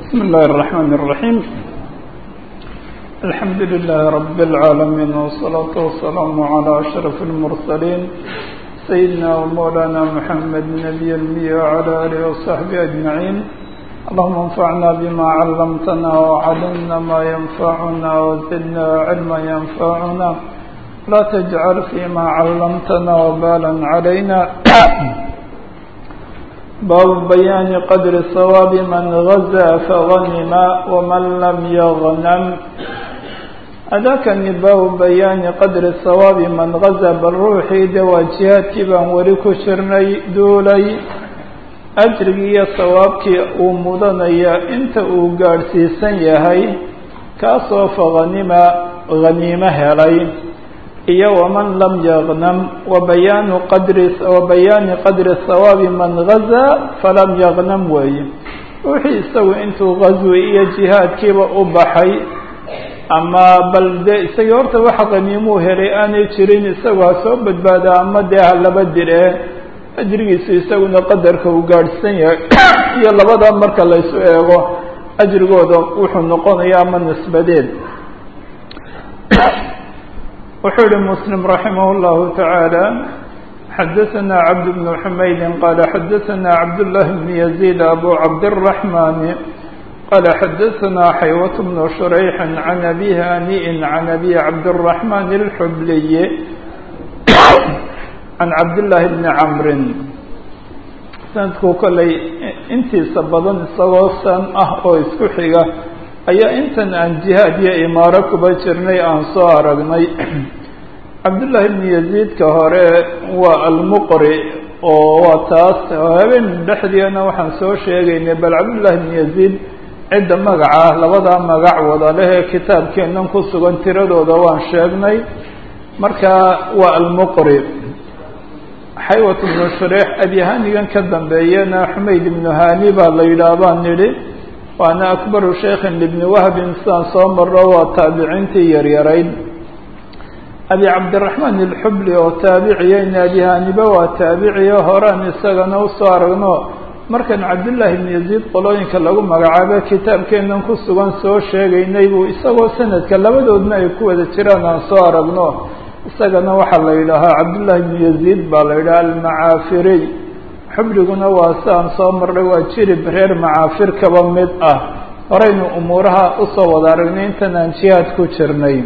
بسم الله الرحمن الرحيم الحمد لله رب العالمين والصلاة والسلام على أشرف المرسلين سيدنا ومولانا محمد نبي المية وعلى آله وصحبه أجمعين اللهم انفعنا بما علمتنا وعلمنا ما ينفعنا وزدنا علما ينفعنا لا تجعل فيما علمتنا وبالا علينا باب بيان قدر ثواب من غزا فغنم ومن لم يغنم أذاكني باب بيان قدر ثواب من غزا بالروح دواجهات بان وريكو شرني دولي أجري ثوابك ومدنيا انت وقارسي سنيهي كاسو فغنم غنيمة هلي iyo waman lam yaqnam wabayaanu qadri wabayaani qadri hawaabi man gazaa falam yaqnam weeye wixii isagu intuu gazwi iyo jihaadkiiba u baxay ama bal dee isagii horta waxa qaniimuu helay aanay jirin isagu ha soo badbaada ama dee ha laba dire ajrigiisu isaguna qadarka uu gaadhsan yahay iyo labada marka laysu eego ajrigooda wuxuu noqonaya ama nisbadeed wuxuu yihi msلم رaحimه الlه taعaalى xadaثna cabd بن حmaydi qala xadaثna cabdاللahi بن يزيد abu cabdالرaحmن qala xadaثna xaywaة بن شhrيح عan أbي haniء عan أbي cabdالرaحmن الxbliي عan cabdاللahi بن cmr sanadku koley intiisa badan isagoo san ah oo isku xiga ayaa intan aan jihaad iyo imaaro kuba jirnay aan soo aragnay cabdullaahi bnu yaziidka hore waa almuqri oo waa taas habeen dhexdeena waxaan soo sheegaynay bal cabdullaahi bnu yaziid cidda magaca labadaa magac wada leh ee kitaabkeennan ku sugan tiradooda waan sheegnay marka waa almuqri xaywat bnu shureex abyahanigan ka dambeeyana xumayd ibnu hani baa la yidhaah baan nidhi waana akbaru shaykhin libni wahbin sidaan soo marro waa taabiciintii yaryarayd abi cabdiraxmaan ilxubli oo taabiciya naadihaniba waa taabiciya horaan isagana usoo aragno markan cabdullaahi ibnu yaziid qolooyinka lagu magacaabo kitaabkeennan ku sugan soo sheegaynay buu isagoo sanadka labadoodna ay ku wada jiraan aan soo aragno isagana waxaa la yidhaahaa cabdullaahi ibnu yaziid baa la yidhaha almacaafiriy xubliguna waa sidaan soo marnay waa jirib reer macaafir kaba mid ah horeynu umuuraha usoo wada aragnay intan aan jihaad ku jirnay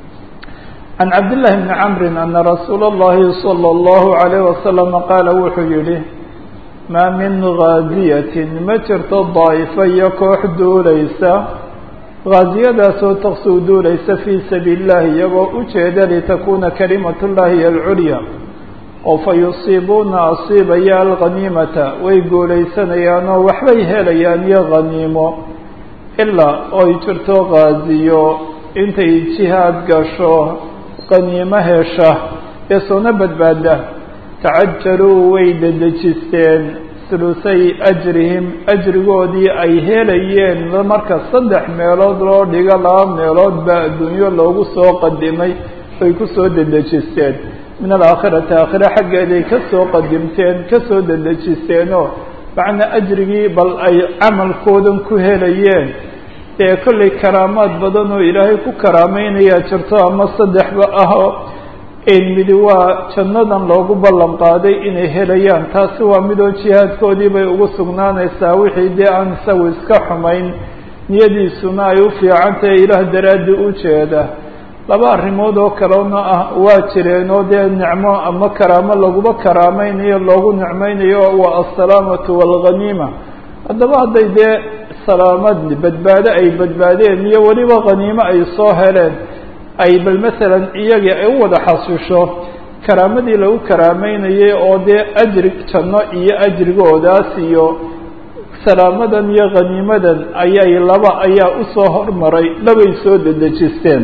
can cabdillahi bni camrin ana rasuula اllahi salى اllahu عalayh wasalam qaala wuxuu yihi maa min gaaziyatin ma jirto daa'ifa iyo koox duulaysa gaaziyadaasoo taqsuu duulaysa fii sabiili اllahi iyagoo ujeeda litakuna kalimat llahi alculya oo fa yusiibuuna asiibaya alghaniimata way guulaysanayaan oo waxbay helayaan iyo khaniimo ilaa oy jirto gaaziyo intay jihaad gasho khaniimo hesha ee soona badbaada tacajaluu way dedejisteen hulusay ajrihim ajrigoodii ay helayeen marka saddex meelood loo dhigo laba meelood baa adduunyo loogu soo qadimay ay ku soo dedejisteen min alaakhirati aakhire xaggeeday ka soo qadimteen ka soo dedejisteenoo macnaa ajrigii bal ay camalkoodan ku helayeen dee kollay karaamaad badan oo ilaahay ku karaameynayaa jirto ama saddexba ahoo midi waa jannadan loogu ballan qaaday inay helayaan taasi waa midoo jihaadkoodii bay ugu sugnaanaysaa wixii dee aan isagu iska xumayn niyadiisuna ay u fiican tahay ilaah daraaddi u jeeda laba arrimood oo kalena ah waa jireen oo dee nicmo ama karaamo laguba karaameynayo loogu nicmeynayo waa assalaamatu waalghaniima haddaba hadday dee salaamad badbaado ay badbaadeen iyo weliba khaniimo ay soo heleen ay bal masalan iyagii ay u wada xasisho karaamadii lagu karaameynayay oo dee ajri janno iyo ajrigoodaas iyo salaamadan iyo khaniimadan ayay laba ayaa usoo hormaray labay soo dedejisteen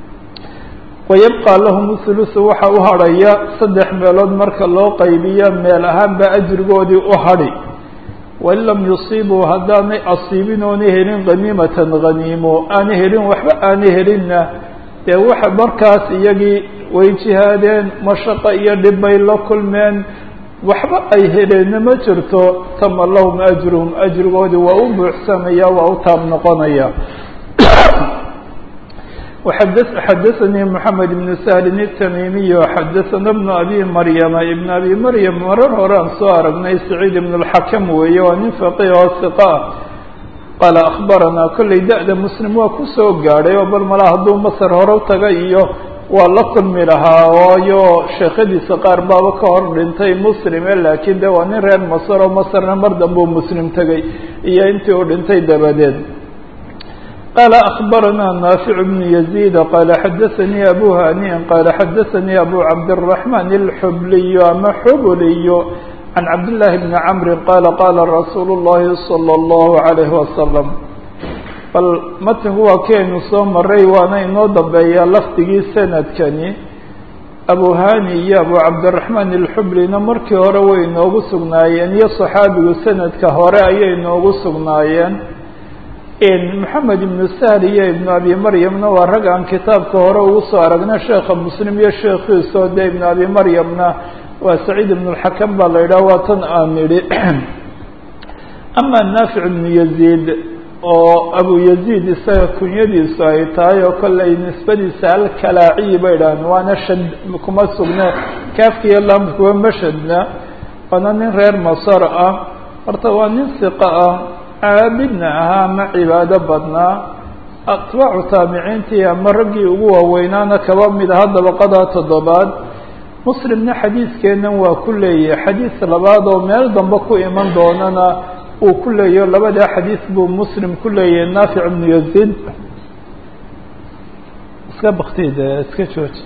wayabqى lahum hulusu waxa u hadhaya saddex meelood marka loo qaybiyo meel ahaanba ajrigoodii u hadhi wain lam yusiibuu haddaanay asiibin oona helin khaniimatan khaniimo aana helin waxba aana helinna dee waxa markaas iyagii way jihaadeen mashaqo iyo dhib bay la kulmeen waxba ay heleenna ma jirto tama lahum ajruhum ajrigoodii waa u buuxsamaya waa u taab noqonaya xadaثnii mحamed بن سهل التmimiي xadaثna بن abi maryama iبn abi maryam marar hore aan soo aragnay سacيid بن الxakm weeye waa nin faqih oo ثiqa qaala akhbarana kollay da-da muslim waa kusoo gaadhay oo bal mala hadduu masr hore taga iyo waa la kulmi lahaa waayo sheekhadiisa qaar baaba ka hor dhintay muslime laakiin de waa nin reer masr oo masrna mar dambuu muslim tegay iyo intii uu dhintay dabadeed qال أخبرنا نافع بن يزيد قال xdثني أbو هانiء قال xdثني أbو عبدالرحمن الحبلي ama xبلي عن عبد الله بن عمرو قال قال رsuuل اللhi صلى الله عليه وسلم bal mtنku waa keenu soo maray waana inoo dambeeya lafdigii sanadkani أbو هاني iyo أbو عبدالرحمن الحبليna markii hore way inoogu sugnaayeen iyo صحaabigu sanadka hore ayay inoogu sugnaayeen moxamed ibnu sahl iyo ibnu abi maryamna waa rag aan kitaabka hore ugu soo aragna sheekha muslim iyo sheekhiisoo de ibnu abi maryamna waa saciid ibn اlxakam baa la yidhaha waa tan aan nidhi ama naafic ibnu yaziid oo abu yaziid isaga kunyadiisu ay tahay oo kolley nisbadiisa alkalaaciyi bay dhahan waana shad kuma sugne kaafkiiyo laamkuwa mashadna waana nin reer masar ah horta waa nin siqa ah caabidna ahaa ama cibaado badnaa atbaacu taabiciintii ama raggii ugu waaweynaana kaba mid aha dabaqada toddobaad muslimna xadiidkeennan waa ku leeyahay xadiis labaad oo meel dambe ku iman doonana uu ku leeyaho labadaa xadiis buu muslim ku leeyahay naafic ibnu yaziid iska baktid iska jooji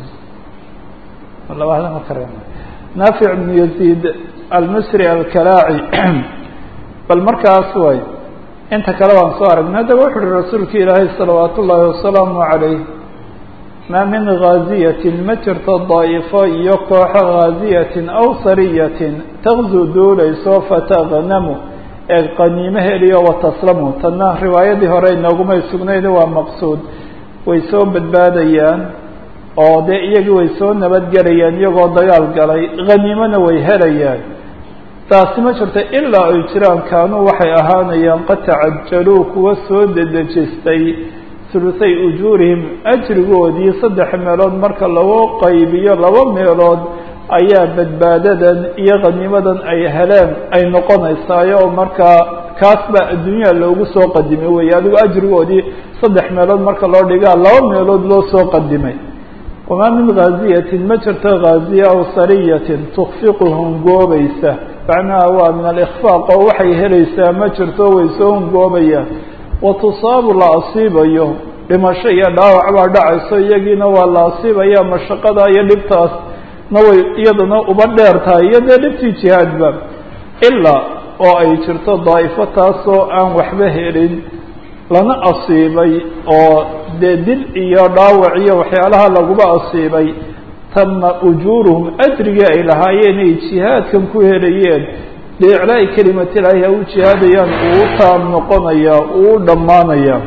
labada ma kare naafic ibnu yaziid almisri alkalaaci bal markaas way inta kale waan soo aragnay haddaba wuxu uhi rasuulka ilaahay salawaat ullaahi wasalaamu calayh maa min gaaziyatin ma jirto daa'ifo iyo kooxo gaaziyatin aw sariyatin taqzuu duulayso fatagnamu ee qaniimo heliyo wataslamu tanna riwaayadii hore inoogumay sugnayd waa maqsuud way soo badbaadayaan oo dee iyagii way soo nabadgelayaan iyagoo dagaal galay haniimona way helayaan taasi ma jirto ilaa ay jiraan kaanuu waxay ahaanayaan qad tacajaluu kuwa soo dedejistay huluthay ujuurihim ajrigoodii saddex meelood marka lagu qaybiyo laba meelood ayaa badbaadadan iyo khaniimadan ay heleen ay noqonaysaayo oo markaa kaas baa adduunyaha loogu soo qadimay weeye adigu ajrigoodii saddex meelood marka loo dhigaa laba meelood loo soo qadimay wamaa min gaaziyatin ma jirto gaaziya aw sariyatin tukfiqu hungoobaysa macnaha waa min alikfaaq oo waxay helaysaa ma jirto way soo hungoobayaan wa tusaabu la asiibayo dhimasho iyo dhaawac baa dhacayso iyagiina waa la asiibaya mashaqada iyo dhibtaas na way iyadana uba dheer tahay iyo dee dhibtii jihaadba ilaa oo ay jirto daa'ifo taasoo aan waxba helin lana asiibay oo dee dil iyo dhaawac iyo waxyaalaha laguba asiibay tama ujuuruhum ajrigii ay lahaayeen ay jihaadkan ku helayeen biiclaa'i kelimati ilaahi ha u jihaadayaan uu u taam noqonaya uu u dhammaanaya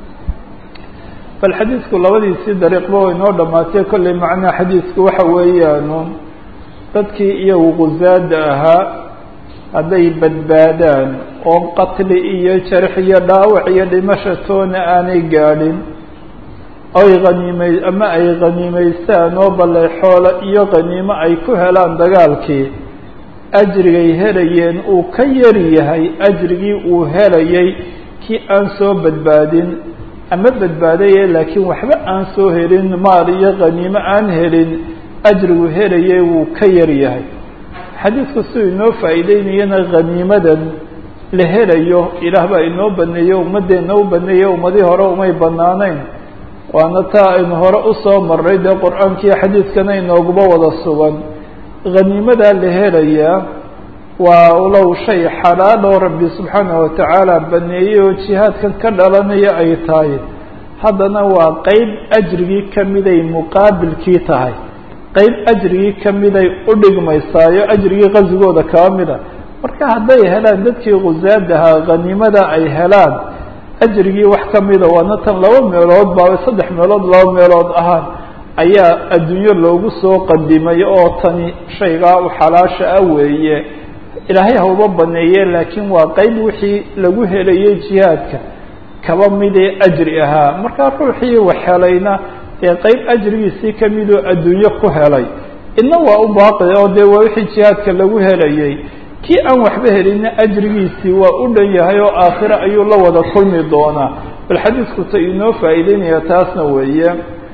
bal xadiidku labadiisii dariiqba way noo dhammaatay kollay macnaha xadiidku waxa weeyaanu dadkii iyagu gusaada ahaa hadday badbaadaan oo qatli iyo jarx iyo dhaawac iyo dhimasha toona aanay gaadhin ay haniimay ama ay khaniimaystaan oo balle xoolo iyo khaniimo ay ku helaan dagaalkii ajrigay helayeen uu ka yar yahay ajrigii uu helayay kii aan soo badbaadin ama badbaadaye laakiin waxba aan soo helin maal iyo khaniimo aan helin ajrigu helayay wuu ka yar yahay xadiidku siduu inoo faa'iideynayana khaniimadan la helayo ilaah baa inoo baneeyo ummaddeena u baneeye ummadii hore umay banaanayn waana taa aynu hore usoo marray dee qur-aankiiyo xadiidkana inooguba wada sugan khaniimadaa la helayaa waa low shay xalaaloo rabbi subxaanahu watacaala baneeyey oo jihaadkan ka dhalanaya ay tahay haddana waa qeyb ajrigii kamiday muqaabilkii tahay qeyb ajrigii kamiday u dhigmaysaayo ajrigii qazigooda kaba mida marka hadday helaan dadkii khusaadahaa khaniimada ay helaan ajrigii wax kamida waana tan laba meelood baa saddex meelood laba meelood ahaan ayaa adduunyo loogu soo qadimay oo tani shaygaa u xalaasha ah weeye ilaahay hauba baneeye laakiin waa qeyb wixii lagu helayay jihaadka kaba midee ajri ahaa markaa ruuxii wax helayna dee qeyb ajrigiisii kamidoo adduunyo ku helay idna waa u baaqi oo dee waa wixii jihaadka lagu helayay kii aan waxba helinna ajrigiisii waa u dhan yahay oo aakhire ayuu la wada kulmi doonaa bal xadiisku ta inoo faa'iideynaya taasna weeye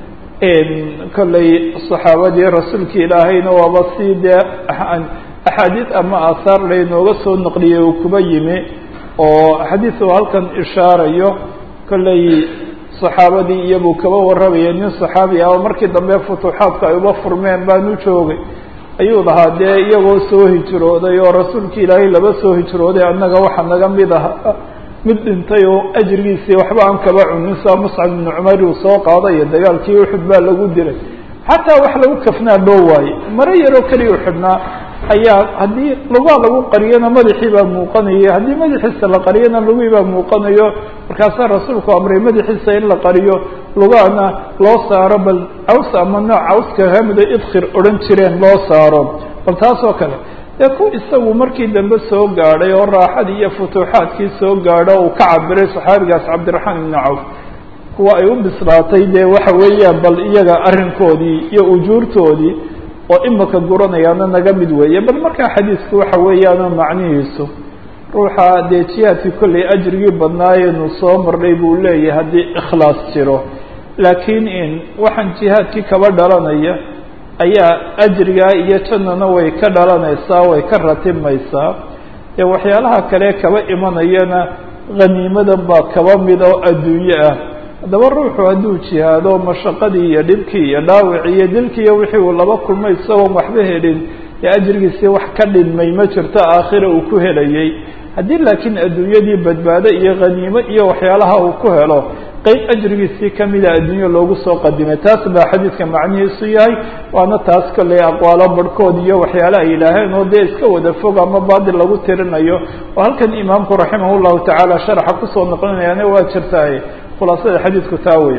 kolley saxaabadii rasuulka ilaahayna waaba si dee axaadiis ama aahaar laynooga soo naqliyey uu kuba yimi oo xadiis uu halkan ishaarayo kolley saxaabadii iyabuu kaba warramaya nin saxaabi ah oo markii dambe futuuxaadka ay uba furmeen baanu joogay ayuu lahaa dee iyagoo soo hijrooday oo rasuulka ilaahay laba soo hijrooday annaga waxa naga mid aha mid dhintay oo ajrigiisii waxba aan kaba cunin saa muscab ibnu cumar uu soo qaadayo dagaalkii uxud baa lagu dilay xataa wax lagu kafnaa loo waaye maro yaroo keliya u xidhnaa ayaa haddii lugaa lagu qariyana madaxii baa muuqanaya haddii madaxiisa la qariyana lugii baa muuqanayo markaasaa rasuulku amray madaxiisa in la qariyo lugaana loo saaro bal caws ama nooc cawska kamida idkhir odhan jireen loo saaro bal taas oo kale dee ku isagu markii dambe soo gaadhay oo raaxadii iyo futuuxaadkii soo gaadho uu ka cabiray saxaabigaas cabdiraxmaan ibnu cawf kuwa ay u bislaatay dee waxa weeyaan bal iyaga arrinkoodii iyo ujuurtoodii oo imaka guranayaana naga mid weeye bal markaa xadiisku waxa weeyaano macnihiisu ruuxa dee jihaadkii kollay ajrigii badnaayenu soo marnay buu leeyahay haddii ikhlaas jiro laakiin in waxaan jihaadkii kaba dhalanaya ayaa ajrigaa iyo jannana way ka dhalanaysaa way ka ratibmaysaa dee waxyaalaha kale kaba imanayana haniimadan baa kaba mid oo adduunye ah haddaba ruuxu hadduu jihaado mashaqadii iyo dhibkii iyo dhaawicii iyo dilkii iyo wixii uu laba kulmay isagoon waxba helin ee ajrigiisii wax ka dhinmay ma jirto aakhira uu ku helayay haddii laakiin adduunyadii badbaado iyo khaniimo iyo waxyaalaha uu ku helo qeyb ajrigiisii kamida adduunyo loogu soo qadimay taas baa xadiidka macnihiisu yahay waana taas kolley aqwaalo barhkood iyo waxyaale ay yidhaaheen oo dee iska wada fog ama baadil lagu tirinayo oo halkan imaamku raximah llahu tacaala sharaxa kusoo noqlinayaana waa jirtaaye khulaasada xadiidku taa wey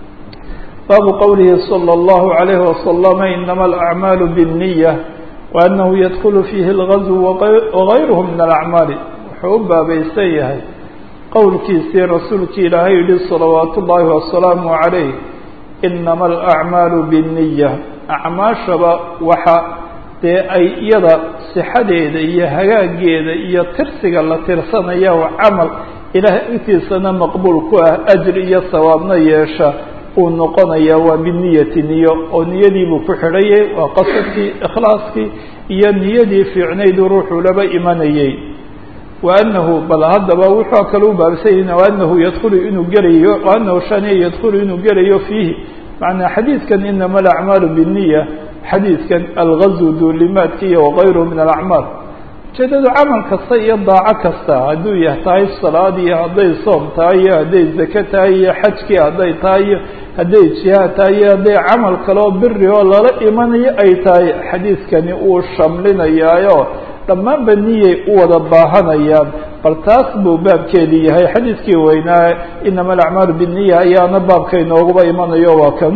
baabu qowlihi salى اllahu عalayhi wasalama inama alacmaalu bالniya waanahu yadkulu fiihi اlgazw wagayruhu min alacmaali wuxuu u baabaysan yahay qowlkiisii rasuulkii ilaahay yihi salawaat ullaahi wasalaamu عalayh inama alacmaalu bالniya acmaashaba waxa dee ay iyada sixadeeda iyo hagaageeda iyo tirsiga la tirsanaya camal ilaah intiisana maqbuul ku ah ajri iyo sawaabna yeesha uu noqonaya waa biniyati niyo oo niyadiibuu ku xidhayay waa qasadkii ikhlaaskii iyo niyadii fiicnayduu ruuxuu laba imanayay wa anahu bal haddaba wuxuu kale u baabsanya waanahu yadkulu inuu gelayo waanahu shaniya yadkulu inuu gelayo fiihi macnaa xadiidkan inama alacmaalu biniya xadiidkan algazw duulimaadka iyo wagayruhu min alacmaal ujeedadu camal kasta iyo daaco kasta hadduu yah tahay salaad iyo hadday soom tahay iyo hadday zake tahay iyo xajkii hadday tahay iyo hadday jihaad tahay iyo hadday camal kaleo biri oo lala imanayo ay tahay xadiidkani uu shamlinayaayo dhammaanba niyay u wada baahanayaan bal taas buu baabkeedii yahay xadiidkii weynaa inama alacmaalu biniya ayaana baabka inooguba imanayo waa kan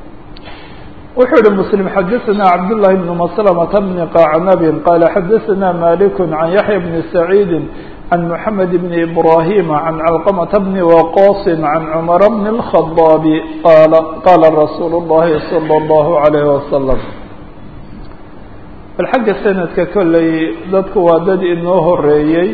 wuxuu yihi msلم xadثna cabdاللahi بن مسلمة بن qacnb qال xadثna mالك عن yaحyى بن سعيid عن محamed بن إبراhيم عن علقمة بن وqاص عن cمر بن الخطاaب qال qاla رsuuل الlahi صلى الله عليه وسلم bal xagga snadka kolley dadku waa dad inoo horeeyey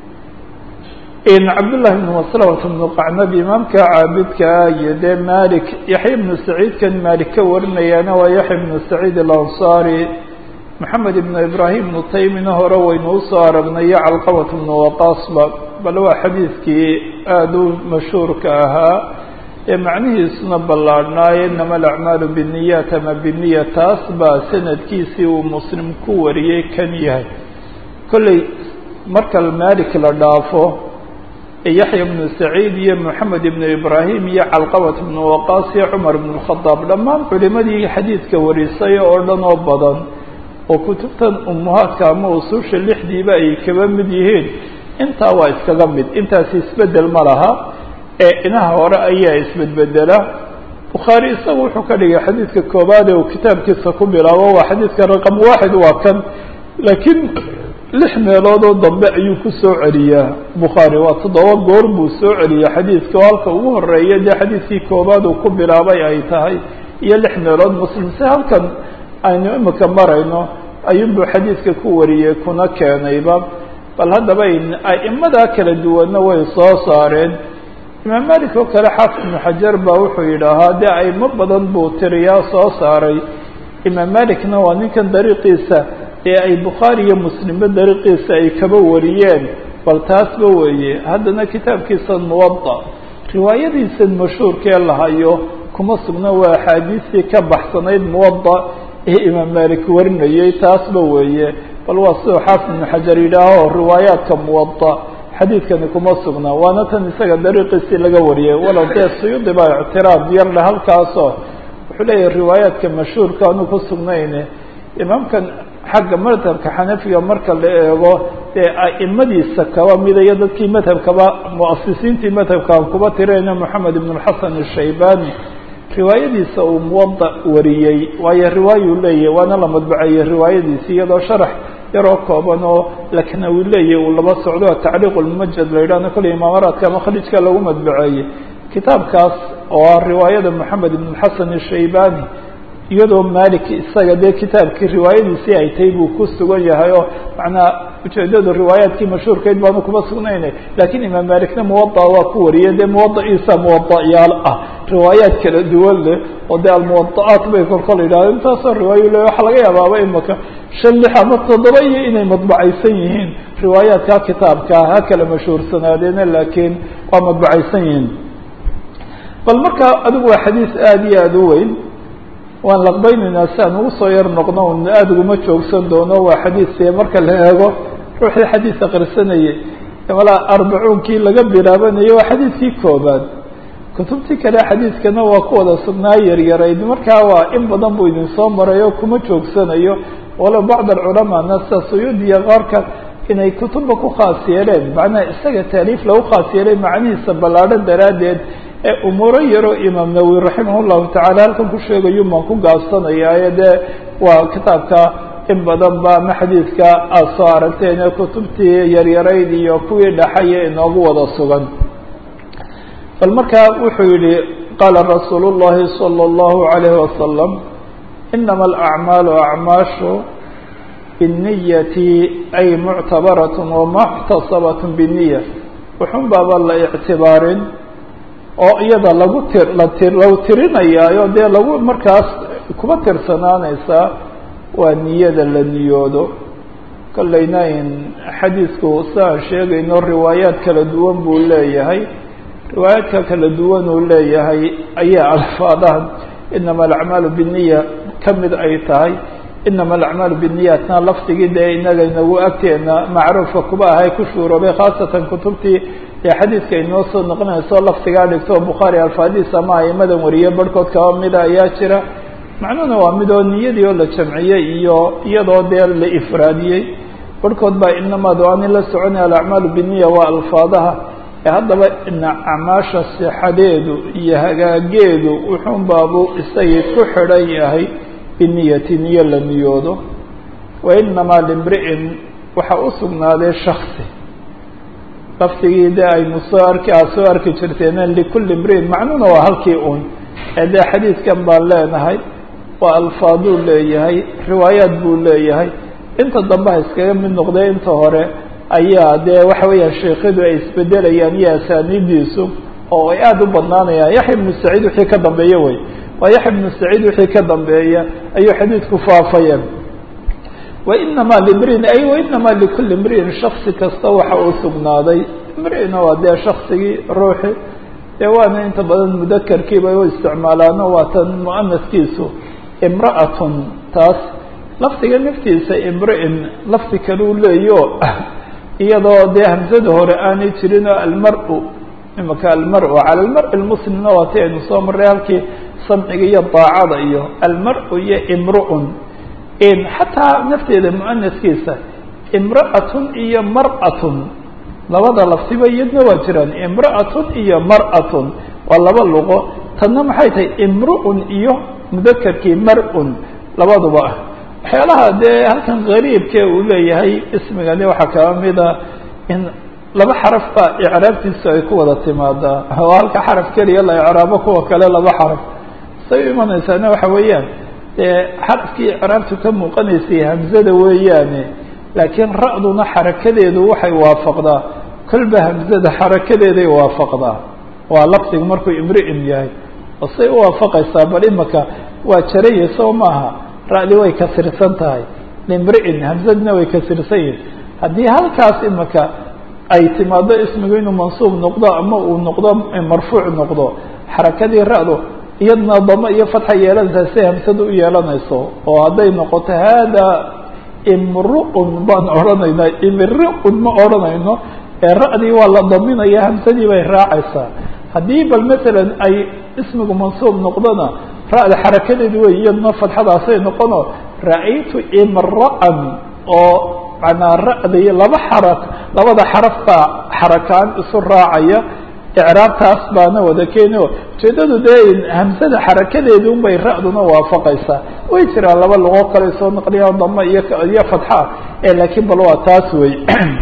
cabdاللahi بن مسلمة بن qacnab imaamka caabidkaa iyo dee malik yaحya بن سacيidkan malik ka warinayaana waa yaحya بن سacيid الأnصarي محamed بن ibrahim بن taymina hore waynu usoo aragnay iyo calqaبة بن waqasba bal waa xadiidkii aada u mashhuurka ahaa ee macnihiisuna ballaadhnaaye inama alacmaalu bالniyaat ama bniya taas baa sanadkiisii uu muslim ku wariyey kan yahay kolley marka malik la dhaafo yaxya bnu saciid iyo moxamed ibnu ibraahim iyo calqabat bnu waqaas iyo cumar ibnu lkhadaab dhammaan culimadii xadiidka warisay oo dhan oo badan oo kutubtan umuhaadka ama usuusha lixdiiba ay kaba mid yihiin intaa waa iskaga mid intaasi isbedel ma laha ee inaha hore ayaa isbedbedela bukhaari isagu wuxuu ka dhigay xadiidka koobaad ee uu kitaabkiisa ku bilaabo waa xadiidka raqam waaxid waa kan laakiin lix meeloodoo dambe ayuu ku soo celiyaa bukhaari waa toddoba goor buu soo celiya xadiidka oo halka ugu horeeya dee xadiidkii koobaad uu ku bilaabay ay tahay iyo lix meelood muslim si halkan aynu imika marayno ayuunbuu xadiidka ku wariyey kuna keenayba bal haddaba a'imadaa kala duwanna way soo saareen imaam malik oo kale xaafid ibnu xajar baa wuxuu yidhaahaa dee aimo badan buu tiriyaa soo saaray imaam malikna waa ninkan dariiqiisa ee ay bukhaari iyo muslimba dariiqiisa ay kaba wariyeen bal taasba weeye haddana kitaabkiisan muwada riwaayadiisan mashhuurkee lahayo kuma sugna waa axaadiistii ka baxsanayd muwada ee imaam malik warinayay taasba weeye bal waa siduu xaafid ibnu xajar yidhaaho riwaayaadka muwada xadiidkani kuma sugna waana tan isaga dariiqiisii laga wariyay walow dee suyuudi baa ictiraad yar leh halkaasoo wuxuu leeyahay riwaayaadka mashhuurka aanu ku sugnayne imaamkan xagga madhabka xanafiga marka la eego dee a'imadiisa kaba mida iyo dadkii madhabkaba muasisiintii madhabkaan kuba tirayna moxamed ibn اlxasan الshaybani riwaayadiisa uu muwada wariyey waayo riwaayuu leeyahy waana la madbaceeyey riwaayadiisi iyadoo sharax yaroo kooban oo laknawi leeyahy uu laba socdo tacriiq lmumajad la yidhahno kolley imaamaraadka ama khalijka lagu madbaceeyey kitaabkaas oo ah riwaayada moxamed ibn اlxasan الshaybani iyadoo malik isaga dee kitaabkii riwaayadiisii ay tahay buu ku sugan yahay oo macnaa ujeedadu riwaayaadkii mashhuurkeyd baanu kuma sugnayna lakiin imaam malikna muwada waa ku wariyay dee muwadaciisa muwadayaal ah riwaayaad kala duwan leh oo dee almuwada'aat bay kolkol yidhahdo intaasoo riwaayo le waxaa laga yaabaaba imaka shan lix ama toddoba iyo inay madbacaysan yihiin riwaayaadka kitaabka ha kala mashhuursanaadeena laakiin waa madbacaysan yihiin bal marka adigu waa xadiis aada iyo aada u weyn waan laqbaynaynaa si aan ugu soo yar noqno un aada uguma joogsan doono waa xadiis marka la eego ruuxii xadiis akrisanayay malaa arbacuunkii laga bilaabanayay waa xadiidkii koobaad kutubtii kale xadiidkana waa ku wada sugnaa yaryarayd markaa waa in badan buu idin soo marayo kuma joogsanayo walow bacd alculamaana sida suyuudiya qaarka inay kutubba ku khaas yeeleen macnaha isaga taaliif lagu khaas yeelay macnihiisa ballaadho daraaddeed ee umuuro yaroo imaam nawowi raximah llahu tacala halkan ku sheegayu maan ku gaabsanayaaye dee waa kitaabka in badan ba ama xadiidka aada soo aragteen ee kutubtii yaryarayd iyo kuwii dhaxaya inoogu wada sugan bal markaa wuxuu yihi qaala rasuul llahi salى اllahu alayhi wasalam inama alacmaalu acmaashu binniyati ay muctabarat wamaxtasabat biniya wuxun baaba la ictibaarin oo iyada lagu tir lati lagu tirinayaayo dee lagu markaas kuba tirsanaanaysaa waa niyada la niyoodo kollayna in xadiidku siaan sheegayno riwaayaad kala duwan buu leeyahay riwaayaadka kala duwan uu leeyahay ayaa alfaadahan inama alacmaalu biniya ka mid ay tahay inama alacmaalu biniyatna lafdigii dee inaga inagu agteena macruufka kuba ahay ku shuuroobay khaasatan kutubtii ee xadiidka inoo soo noqonayso lafdigaa dhigto bukhaari alfaadiis ama aimadan wariye barhkood kaba mida ayaa jira macnuhuna waa midoo niyadii oo la jamciyey iyo iyadoo dee la ifraadiyey barhkood baa inamaad o ani la soconay alacmaalu biniya waa alfaadaha ee haddaba acmaasha sixadeedu iyo hagaageedu wuxuun baabuu isagii ku xidhan yahay biniyati niyo la niyoodo wa inamaa limri'in waxaa u sugnaaday shaksi lafdigii dee aynu soo arki aad soo arki jirteen likulli imri'in macnuhuna waa halkii un ee dee xadiidkan baan leenahay waa alfaaduu leeyahay riwaayaad buu leeyahay inta dambe ha iskaga mid noqday inta hore ayaa dee waxa weeyaan sheekhadu ay isbedelayaan iyo asaaniidiisu oo ay aada u badnaanayaan yaxya ibnu saciid wixii ka dambeeya wey waa yaxya ibnu saciid wixii ka dambeeya ayuu xadiidku faafayeen wainamaa limriin ay wainamaa likulli imri'in shaksi kasta waxa uu sugnaaday imri'ina waa dee shaksigii ruuxi dee waana inta badan mudakarkiiba u isticmaalaano waa tan mu'anaskiisu imra'atun taas lafdiga naftiisa imri'in lafdi kaleu leeyo iyadoo dee hamsada hore aanay jirin oo almar-u imaka almar-u cala almar-i lmuslimna waa ti aynu soo marray halkii samciga iyo daacada iyo almar-u iyo imru'un xataa nafteeda mu'anaskiisa imra'atun iyo mar'atun labada laftiba iyadna waa jiraan imra'atun iyo mar'atun waa laba luqo tanna maxay tahay imru'un iyo mudakerkii mar-un labaduba ah waxyaalaha dee halkan gariibke uu leeyahay ismigani waxaa kaba mida in laba xaraf ba icraabtiisu ay ku wada timaadaa oo halka xaraf keliya la icraabo kuwa kale laba xaraf say u imanaysaana waxa weeyaan dee xarafkii icraabtu ka muuqanaysay hamzada weeyaane laakiin ra-duna xarakadeedu waxay waafaqdaa kolba hamzada xarakadeeday waafaqdaa waa lafdigu markuu imri'in yahay oo say u waafaqaysaa bal imaka waa jaraya soo maaha ra-di way kasirsan tahay limri'in hamzadna way kasirsan yihin haddii halkaas imaka ay timaado ismigu inuu mansuub noqdo ama uu noqdo marfuuc noqdo xarakadii ra-du iyadna damo iyo fatxa yeelanaysaa si hamsada u yeelanayso oo hadday noqoto hada imru'un baan odhanaynaa imri'un ma odhanayno ee ra-dii waa la daminaya hamsadii bay raacaysaa haddii bal masalan ay ismigu mansuub noqdona ra-da xarakadeedi wey iyadna fatxadaasay noqono ra-aytu imra'an oo manaa ra-dii laba xara labada xaraf baa xarakaan isu raacaya icraabtaas baana wada keeni o ujeedadu dee hamsada xarakadeedi unbay ra-duna waafaqaysaa way jiraan laba luqo kale soo naqliyaan dama iyo iyo fatxa e laakiin bal waa taas wey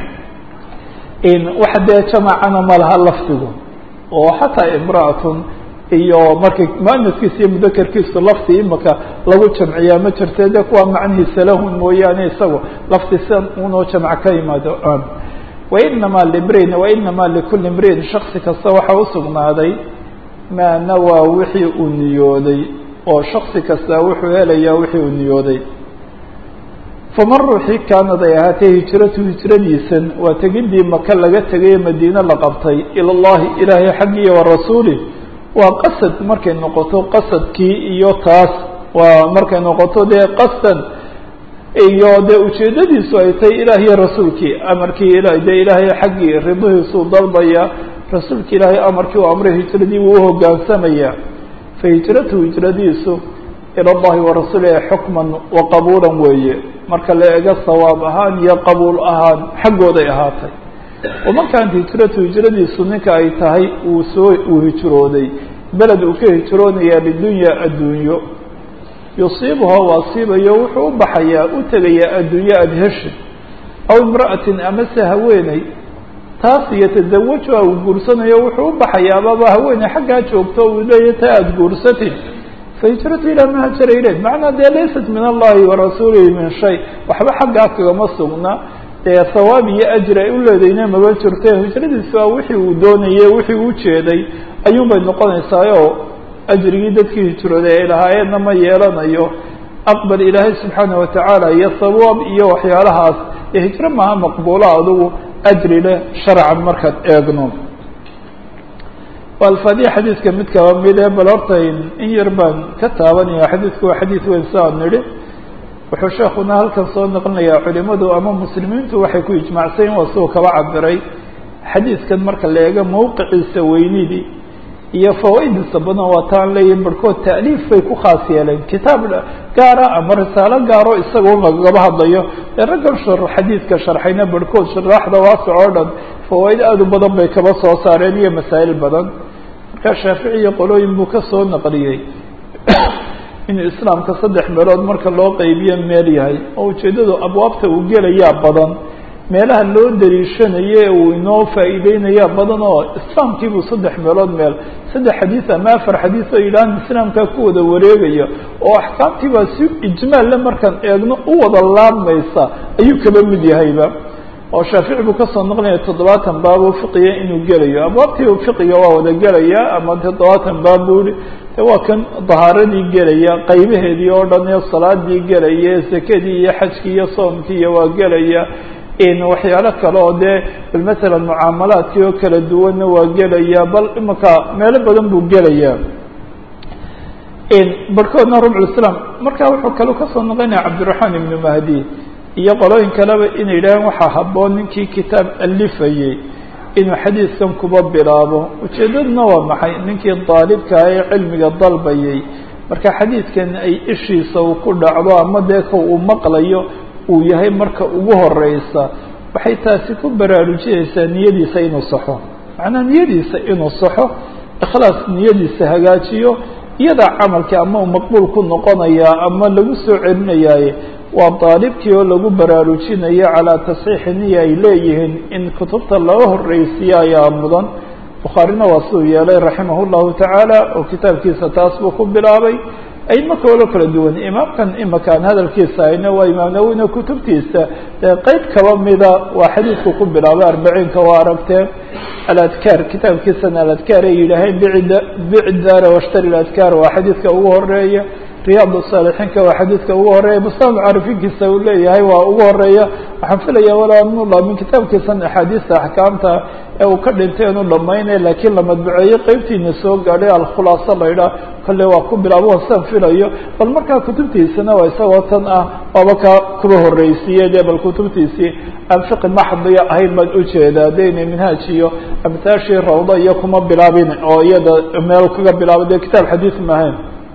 waxa dee jamacana ma laha lafdigu oo xataa imra'atun iyo markay muanaskiisa iyo mudakerkiisu lafdi imaka lagu jamciyaa ma jirte de kuwa macnihiisa lahun mooyaane isagu lafdi sidan unoo jamc ka yimaado wainamaa limriin wainamaa likuli imriin shaksi kasta waxaa usugnaaday maa nawaa wixii uu niyooday oo shaksi kasta wuxuu helayaa wixii uu niyooday faman ruuxii kaanad ay ahaatee hijratu hijradiisan waa tegidii maka laga tegaye madiine la qabtay ila llahi ilaahay xaggiiyo wa rasuulih waa qasad markay noqoto qasadkii iyo taas waa markay noqoto dee qasdan iyo dee ujeedadiisu ay tahay ilaah iyo rasuulkii amarkii ila dee ilaahay xaggii ridihiisuu dalbaya rasuulka ilaahay amarkii u amray hijradii wuu uhogaansamaya fa hijratu hijradiisu ila llahi wa rasuulih xukman wa qabuulan weeye marka la ego sawaab ahaan iyo qabuul ahaan xaggooday ahaatay waman kaanat hijratu hijradiisu ninka ay tahay uu soo uu hijrooday beled uu ka hijroonaya lidunya adduunyo yusiibuha u asiibayo wuxuu u baxayaa u tegayaa adduunye adheshid aw imra'atin amase haweeney taas iyo tazawajuha uu guursanayo wuxuu u baxayaa ababa haweeney xaggaa joogto uu leeya ta aada guursatid fahijratu ilaa ma hajara ilayh macnaa dee laysat min allahi wa rasuulihi min shay waxba xaggaa kagama sugna dee hawaab iyo ajri ay u leedayna maba jirte hijradiisu waa wixii uu doonayey wixii uu jeeday ayuun bay noqonaysaayo ajrigii dadkii hijrooday ay lahaayeenna ma yeelanayo aqbal ilaahay subxaana watacaala iyo sawaab iyo waxyaalahaas ee hijro maaha maqbuula adugu ajri leh sharcan markaad eegno alfaadiya xadiidka mid kaba mide bal horta in yar baan ka taabanaya xadiidku waa xadiid weyn saa nidhi wuxuu sheekuna halkan soo naqlinayaa culimadu ama muslimiintu waxay ku ijmaacsayn waa siuu kaba cabiray xadiidkan marka la eego mawqiciisa weynidii iyo fawaa'idiisa badan waa taan leeyihin barhkood ta'liif bay ku khaas yeeleen kitaab gaara ama risaalo gaaro isaga un lagaba hadlayo ee raggan shar xadiidka sharxayna barhkood sharaaxda waasic oo dhan fawaa'id aada u badan bay kaba soo saareen iyo masaa'il badan marka shaafici iyo qolooyin buu ka soo naqliyey inuu islaamka saddex meelood marka loo qeybiyo meel yahay oo ujeeddadu abwaabta uu gelayaa badan meelaha loo daliishanaye uu inoo faa'iideynayaa badan oo islaamkiibuu saddex meelood meel saddex xadiis ama afar xadiis oo yidhahan islaamkaa ku wada wareegaya oo axkaamtiibaa si ijmaalle markaan eegno u wada laabmaysa ayuu kaba mid yahayba oo shaafici buu kasoo noqonaya toddobaatan baabuu fiqiya inuu gelayo abwaabtii fiqiga waa wada gelaya ama toddobaatan baab buu yihi de waa kan dahaaradii gelaya qaybaheedii oo dhan iyo salaadii gelaya sekadii iyo xajkii iyo soomkii iyo waa gelaya waxyaalo kale oo dee bal masalan mucaamalaadkii oo kala duwanna waa gelaya bal imaka meelo badan buu gelaya barhkoodna rubculislaam marka wuxuu kale kasoo noqonaya cabdiraxmaan ibnu mahdi iyo qolooyin kaleba inay yidhaaheen waxaa habboon ninkii kitaab alifayey inuu xadiidkan kuba bilaabo ujeeddaduna waa maxay ninkii daalibkaa ee cilmiga dalbayay marka xadiidkan ay ishiisa uu ku dhacdo ama dee ka uu maqlayo uu yahay marka ugu horeysa waxay taasi ku baraarujinaysaa niyadiisa inuu saxo macnaa niyadiisa inuu saxo ikhlaas niyadiisa hagaajiyo iyadaa camalka ama uu maqbuul ku noqonayaa ama lagu soo celinayaaye waa daalibkii oo lagu baraarujinayo calaa tasxiixi niya ay leeyihiin in kutubta laga horreysiiyo ayaa mudan bukhaarina waa siduu yeelay raximah llahu tacaala oo kitaabkiisa taas buu ku bilaabay ayma koolo kala duwan imaamkan imakaan hadalkiisa hayna waa imaam nawowina kutubtiisa dee qeyb kaba mida waa xadiidku ku bilaabay arbaciinka waa aragteen aladkaar kitaabkiisana aladkaar ay yidhaaheen bicda bicdaara washtari ladkaar waa xadiidka ugu horeeya riyaad saalixiinka waa xadiidka ugu horeeya muslim caarifiinkiisa uu leeyahay waa ugu horeeya waxaan filaya walaa nula min kitaabkiisan axaadiista axkaamta ee uu ka dhintay inu dhamaynay laakiin la madbuceeyey qeybtiina soo gaadhay alkhulaasa la idhaah kolle waa ku bilaabo san filayo bal markaa kutubtiisana waa isagoo tan ah waaba ka kuba horreysiiye dee bal kutubtiisii aan fiqi maxdiya ahayn baan ujeedaa dayna minhaaj iyo amtaashii rawda iyo kuma bilaabin oo iyada meel kaga bilaabo dee kitaab xadiid maahayn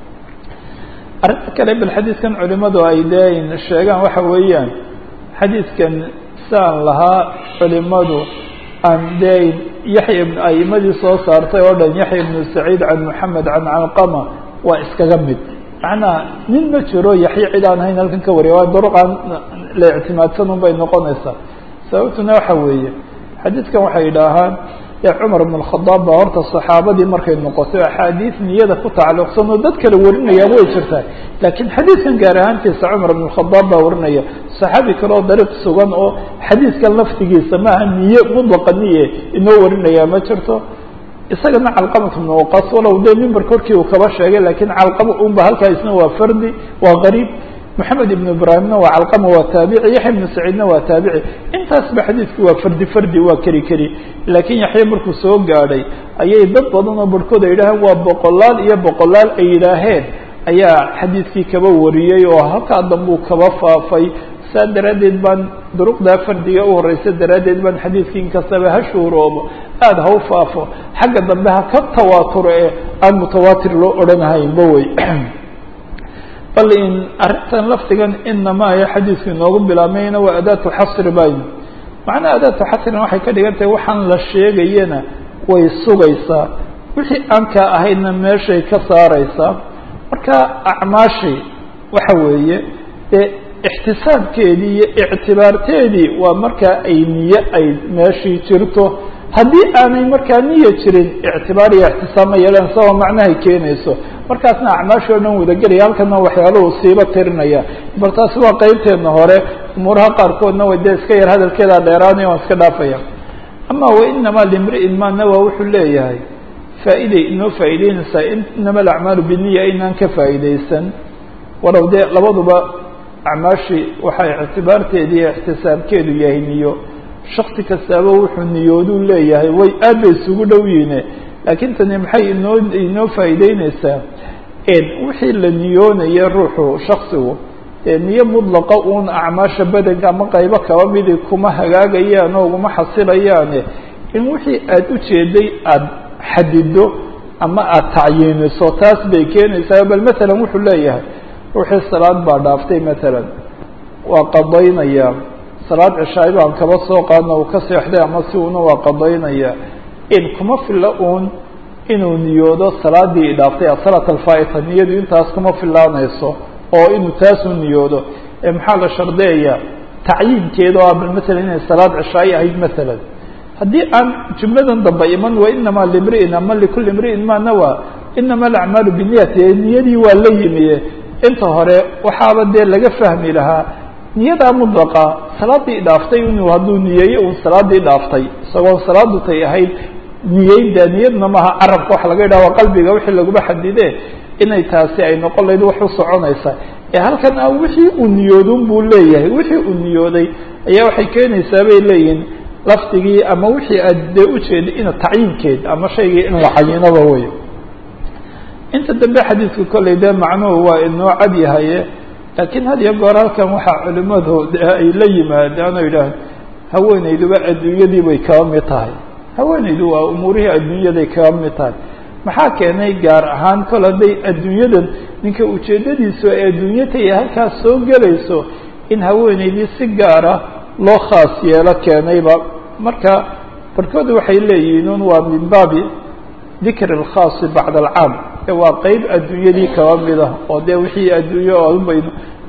arrinta kale bal xadiidkan culimadu ay dee sheegaan waxa weeyaan xadiidkan saan lahaa culimadu aan dee yaxya ibn aimadii soo saartay oo dhan yaxya ibnu saciid can moxamed can calqama waa iskaga mid macnaa nin ma jiro yaxya cid aan hayn halkan ka wariya waa duruqaan la ictimaadsan un bay noqonaysaa sababtuna waxa weeye xadiidkan waxay idhaahaan ee cumar ibn اkhadaab baa horta saxaabadii markay noqotay axaadiis niyada ku tacalluqsan oo dad kale warinayaan way jirtaa laakiin xadiidkan gaar ahaantiisa cumar ibn khadaab baa warinaya saxaabi kale oo dariiq sugan oo xadiidkan laftigiisa maaha niye mudlaqa niye inoo warinaya ma jirto isagana calqamat ibn waqas walow dee mimber korkii uu kaba sheegay lakiin calqama unba halkaa isna waa fardi waa qariib moxamed ibn ibraahimna waa calqama waa taabici yaxya ibnu saciidna waa taabici intaasba xadiidku waa fardi fardi waa keri keri laakiin yaxya markuu soo gaadhay ayay dad badan oo barhkood ay yidhaaheen waa boqolaal iyo boqolaal ay yidhaaheen ayaa xadiidkii kaba wariyey oo halkaa dambuu kaba faafay saa daraaddeed baan duruqdaa fardiga u horeysa daraaddeed baan xadiidkii inkastaba ha shuuroobo aada ha u faafo xagga dambe ha ka tawaaturo ee aan mutawaatir loo odhanahaynba wey bal in arrintan laftigan inamaa ee xadiidku inoogu bilaabmayna waa adaatu xasri bayn macnaha adaatu xasrin waxay ka dhigan tahay waxaan la sheegayana way sugaysaa wixii aan kaa ahaydna meeshay ka saareysaa marka acmaashii waxa weeye ee ixtisaabkeedii iyo ictibaarteedii waa markaa ay niye ay meeshii jirto haddii aanay markaa niya jirin ictibaar iyo ixtisaab ma yeelan sababa macnahay keenayso markaasna acmaashii o dhan wadagelaya halkana waxyaaluhu siiba tirinaya bal taasi waa qeybteedna hore umuuraha qaarkoodna way dee iska yar hadalkeedaa dheeraanaya waan iska dhaafaya ama wainamaa limri'in ma nawa wuxuu leeyahay faa'iday inoo faa'ideynaysaa inama alacmaalu biniya inaan ka faa'idaysan walow dee labaduba acmaashii waxay ictibaarteedi iyo ixtisaabkeedu yahay niyo shaksi kastaaba wuxuu niyooduu leeyahay way aad bay isugu dhow yihiine laakiin tani maxay inoo inoo faa'iideyneysaa wixii la niyoonaya ruuxu shaksigu dee niyo mudlaqa uun acmaasha badanka ama qaybo kaba midi kuma hagaagayaan oo uguma xasilayaane in wixii aada ujeeday aada xadido ama aada tacyiiniso taas bay keenaysaa bal matalan wuxuu leeyahay ruuxii salaad baa dhaaftay matalan waa qadaynayaa salaad cishaayo baan kaba soo qaadna uu ka seexday ama si una waa qadaynaya in kuma filla uun inuu niyoodo salaadii idhaaftay asalaat alfaa'ita niyadu intaas kuma filaanayso oo inuu taasuu niyoodo ee maxaa la shardeeyaa tacyiinkeeda oo bal matalan inay salaad cishaayo ahayd matalan haddii aan jumladan dambe iman wa inamaa limri'in ama likulli imri'in ma nawa inama alacmaalu biniyati niyadii waa la yimiye inta hore waxaaba dee laga fahmi lahaa niyadaa mudlaqa salaadii dhaaftay inuu hadduu niyeeyo uun salaadii dhaaftay isagoo salaadu tay ahayd niyeyda niyadna maaha carabka waxa laga yidhaha waa qalbiga wixii laguma xadide inay taasi ay noqon lahayd wax u soconaysa ee halkan a wixii uu niyoodun buu leeyahay wixii uu niyooday ayaa waxay keenaysaa bay leeyihin lafdigii ama wixii aad dee ujeeday ina tacyiinkeed ama shaygii in la cayinaba wey inta dambe xadiidka kolley dee macnuhu waa inoo cad yahaye laakiin had iyo goor halkan waxaa culimadu de ay la yimaadaan oo yidhaah haweenayduba adduunyadii bay kaba mid tahay haweenaydu waa umuurihii adduunyaday kaba mid tahay maxaa keenay gaar ahaan kol hadday adduunyadan ninka ujeeddadiisu ay adduunyatay halkaas soo gelayso in haweenaydii si gaara loo khaas yeelo keenayba marka barhkooda waxay leeyihiin un waa min baabi dikri اlkhaasi bacda alcaam waa qeyb adduunyadii kaba mida oo dee wixii adduunye oo baynu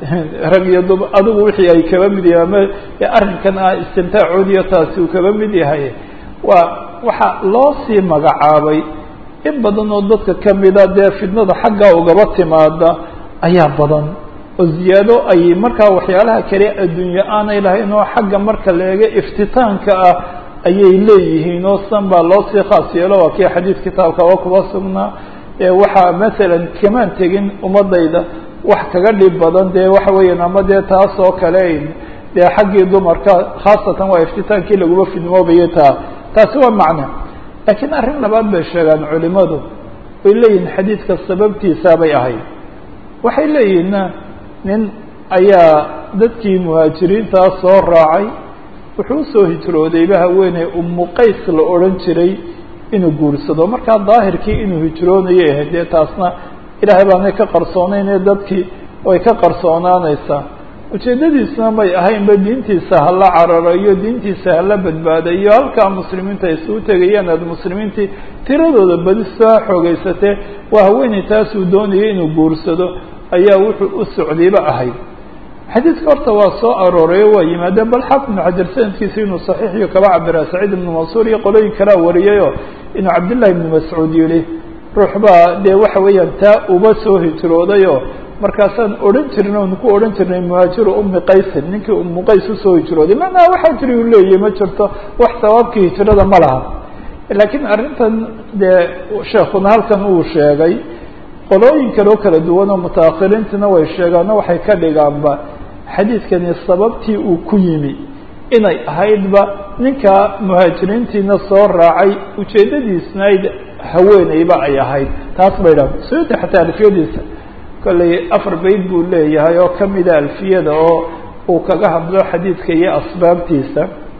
rag iyo dub adigu wixii ay kaba mid yahay ama arrinkan ah istimtaacoodiyo taasi uu kaba mid yahay waa waxaa loo sii magacaabay in badan oo dadka kamida dee fidnada xaggaa ugaba timaada ayaa badan oo ziyaado ay markaa waxyaalaha kale adduunye aanay lahayn oo xagga marka la eego iftitaanka ah ayay leeyihiin oo san baa loo sii khaas yeelo waa kii xadiid kitaabkaba kuba sugnaa waxaa masalan kamaan tegin ummadayda wax kaga dhib badan dee waxa weeyaan ama dee taas oo kale dee xaggii dumarka khaasatan waa iftitaankii laguma fidmoobayay taa taasi waa macno laakiin arrin labaad bay sheegaan culimadu way leeyihin xadiidka sababtiisaabay ahayd waxay leeyihinna nin ayaa dadkii muhaajiriintaa soo raacay wuxuu usoo hijroodayba haweeney umu qays la odhan jiray inuu guursado markaa daahirkii inuu hijroonayay ahayd dee taasna ilaahay baanay ka qarsoonaynee dadkii way ka qarsoonaanaysaa ujeeddadiisna may ahaynba diintiisa hala cararayo diintiisa hala badbaadayo halkaa muslimiinta ay isugu tegayaan aad muslimiintii tiradooda badi soo xoogeysatee waa haweeney taasuu doonayay inuu guursado ayaa wuxuu u socdayba ahayd xadiidka horta waa soo aroorayo waa yimaadeen bal xaafid ibnu xajar sanadkiisa inuu saxiixiyo kaba cabira saciid ibnu mansuur iyo qolooyin kalea wariyayoo inuu cabdillahi ibnu mascuud yihi ruux baa dee waxa weeyaan taa uba soo hijroodayoo markaasaan odhan jirin oonu ku odhan jirnay muhaajiru umi qaysin ninkii umu qays usoo hijrooday macnaha waxaa jiri u leeyahy ma jirto wax sawaabkii hijrada ma laha laakiin arrintan dee sheekuna halkan uu sheegay qolooyin kaloo kala duwan oo mutaahiriintina way sheegaano waxay ka dhigaanba xadiidkani sababtii uu ku yimi inay ahaydba ninka muhaajiriintiina soo raacay ujeeddadiisnayd haweeneyba ay ahayd taas bay dhahan suyuudi xataa alfiyadiisa kollay afar bayd buu leeyahay oo kamida alfiyada oo uu kaga hadlo xadiidka iyo asbaabtiisa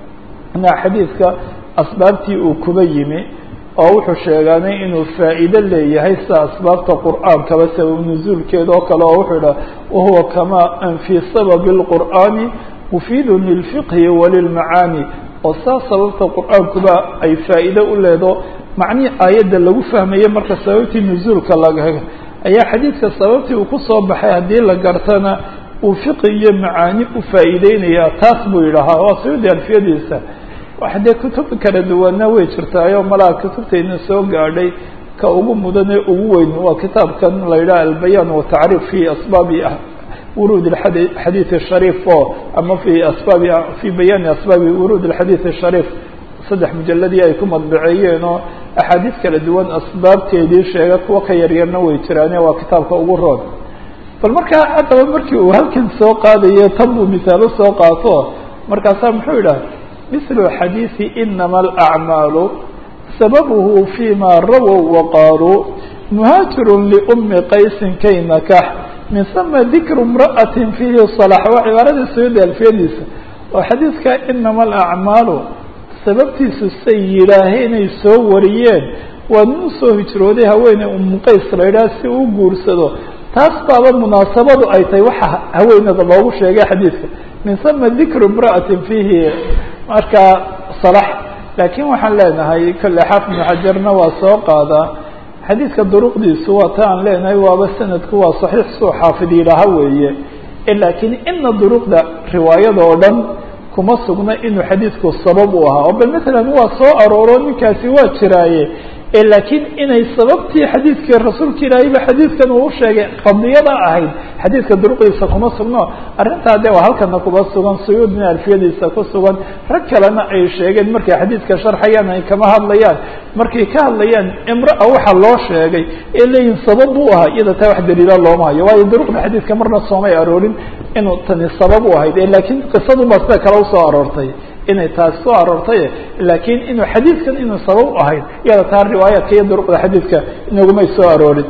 na xadiidka asbaabtii uu kuba yimi oo wuxuu sheegaanay inuu faa'iido leeyahay sida asbaabta qur'aankaba sabab nuzuulkeeda oo kale oo wuxuu idhaha wahuwa kamaa an fii sababi اlqur'aani mufiidun lilfiqhi walilmacaani oo saa sababta qur'aankuba ay faa'iido u leedo macnihii aayadda lagu fahmaye marka sababtii nuzuulka laga ayaa xadiidka sababtii uu kusoo baxay haddii la gartana uu fiqi iyo macaani u faa'iideynayaa taas buu yidhahaa waa sayudi alfiyadiisa waxa dee kutub kala duwanna way jirtaayoo malaha kutubtayna soo gaadhay ka ugu mudanee ugu weyn waa kitaabkan la yidhaha albayaan watacriif fi asbaabi wuruud xadiid الshariif o ama fi asbaabi fi bayaani asbaabi wuruud اxadiid الshariif saddex mujaladii ay ku madbaceeyeen oo axaadiis kala duwan asbaabteedii sheega kuwa ka yaryarna way jiraane waa kitaabka ugu roon bal markaa haddaba markii uu halkan soo qaadayo tan buu misaalo soo qaato markaasaa muxuu yidhaha mislu xadiisi inama alacmaalu sababuhu fima rawow waqaaluu muhaajiru liumi qaysin kay nakax min sama dikru imra'atin fiihi salax waa cibaaradii sayuudi alfiyadiisa oo xadiidka inama alacmaalu sababtiisu say yidhaaheen inay soo wariyeen waa nin usoo hijrooday haweeney umu qays la yidhaha si uu guursado taas baaba munaasabadu ay tahay waxa haweenada loogu sheegay xadiidka min sama dikru imra'atin fiihi markaa salax laakiin waxaan leenahay kolle xaafid ibnu xajarna waa soo qaadaa xadiidka duruqdiisu waa ta aan leenahay waaba sanadku waa saxiix suu xaafid yidhaaha weeye laakiin ina duruqda riwaayada oo dhan kuma sugna inuu xadiidku sabab u ahaa oo bal matalan waa soo arooro ninkaasi waa jiraaye laakiin inay sababtii xadiidkii rasuulka ilaahayba xadiidkan uu sheegay qadiyada ahayd xadiidka duruqdiisa kuma sugno arrintaa de waa halkana kuba sugan suyuudna alfiyadiisa ku sugan rag kalena ay sheegeen markay xadiidka sharxayaan ay kama hadlayaan markay ka hadlayaan imraa waxa loo sheegay ee leeyihin sabab u ahaa iyada taa wax daliila looma hayo waayo duruqda xadiidka marna soomay aroorin inuu tani sabab u ahayd laakiin qisadunbaa sida kale usoo aroortay inay taasi soo aroortay laakiin inuu xadiidkan inuu sabab u ahayd iyada taa riwaayaadka iyo duruqda xadiidka inagumay soo aroorin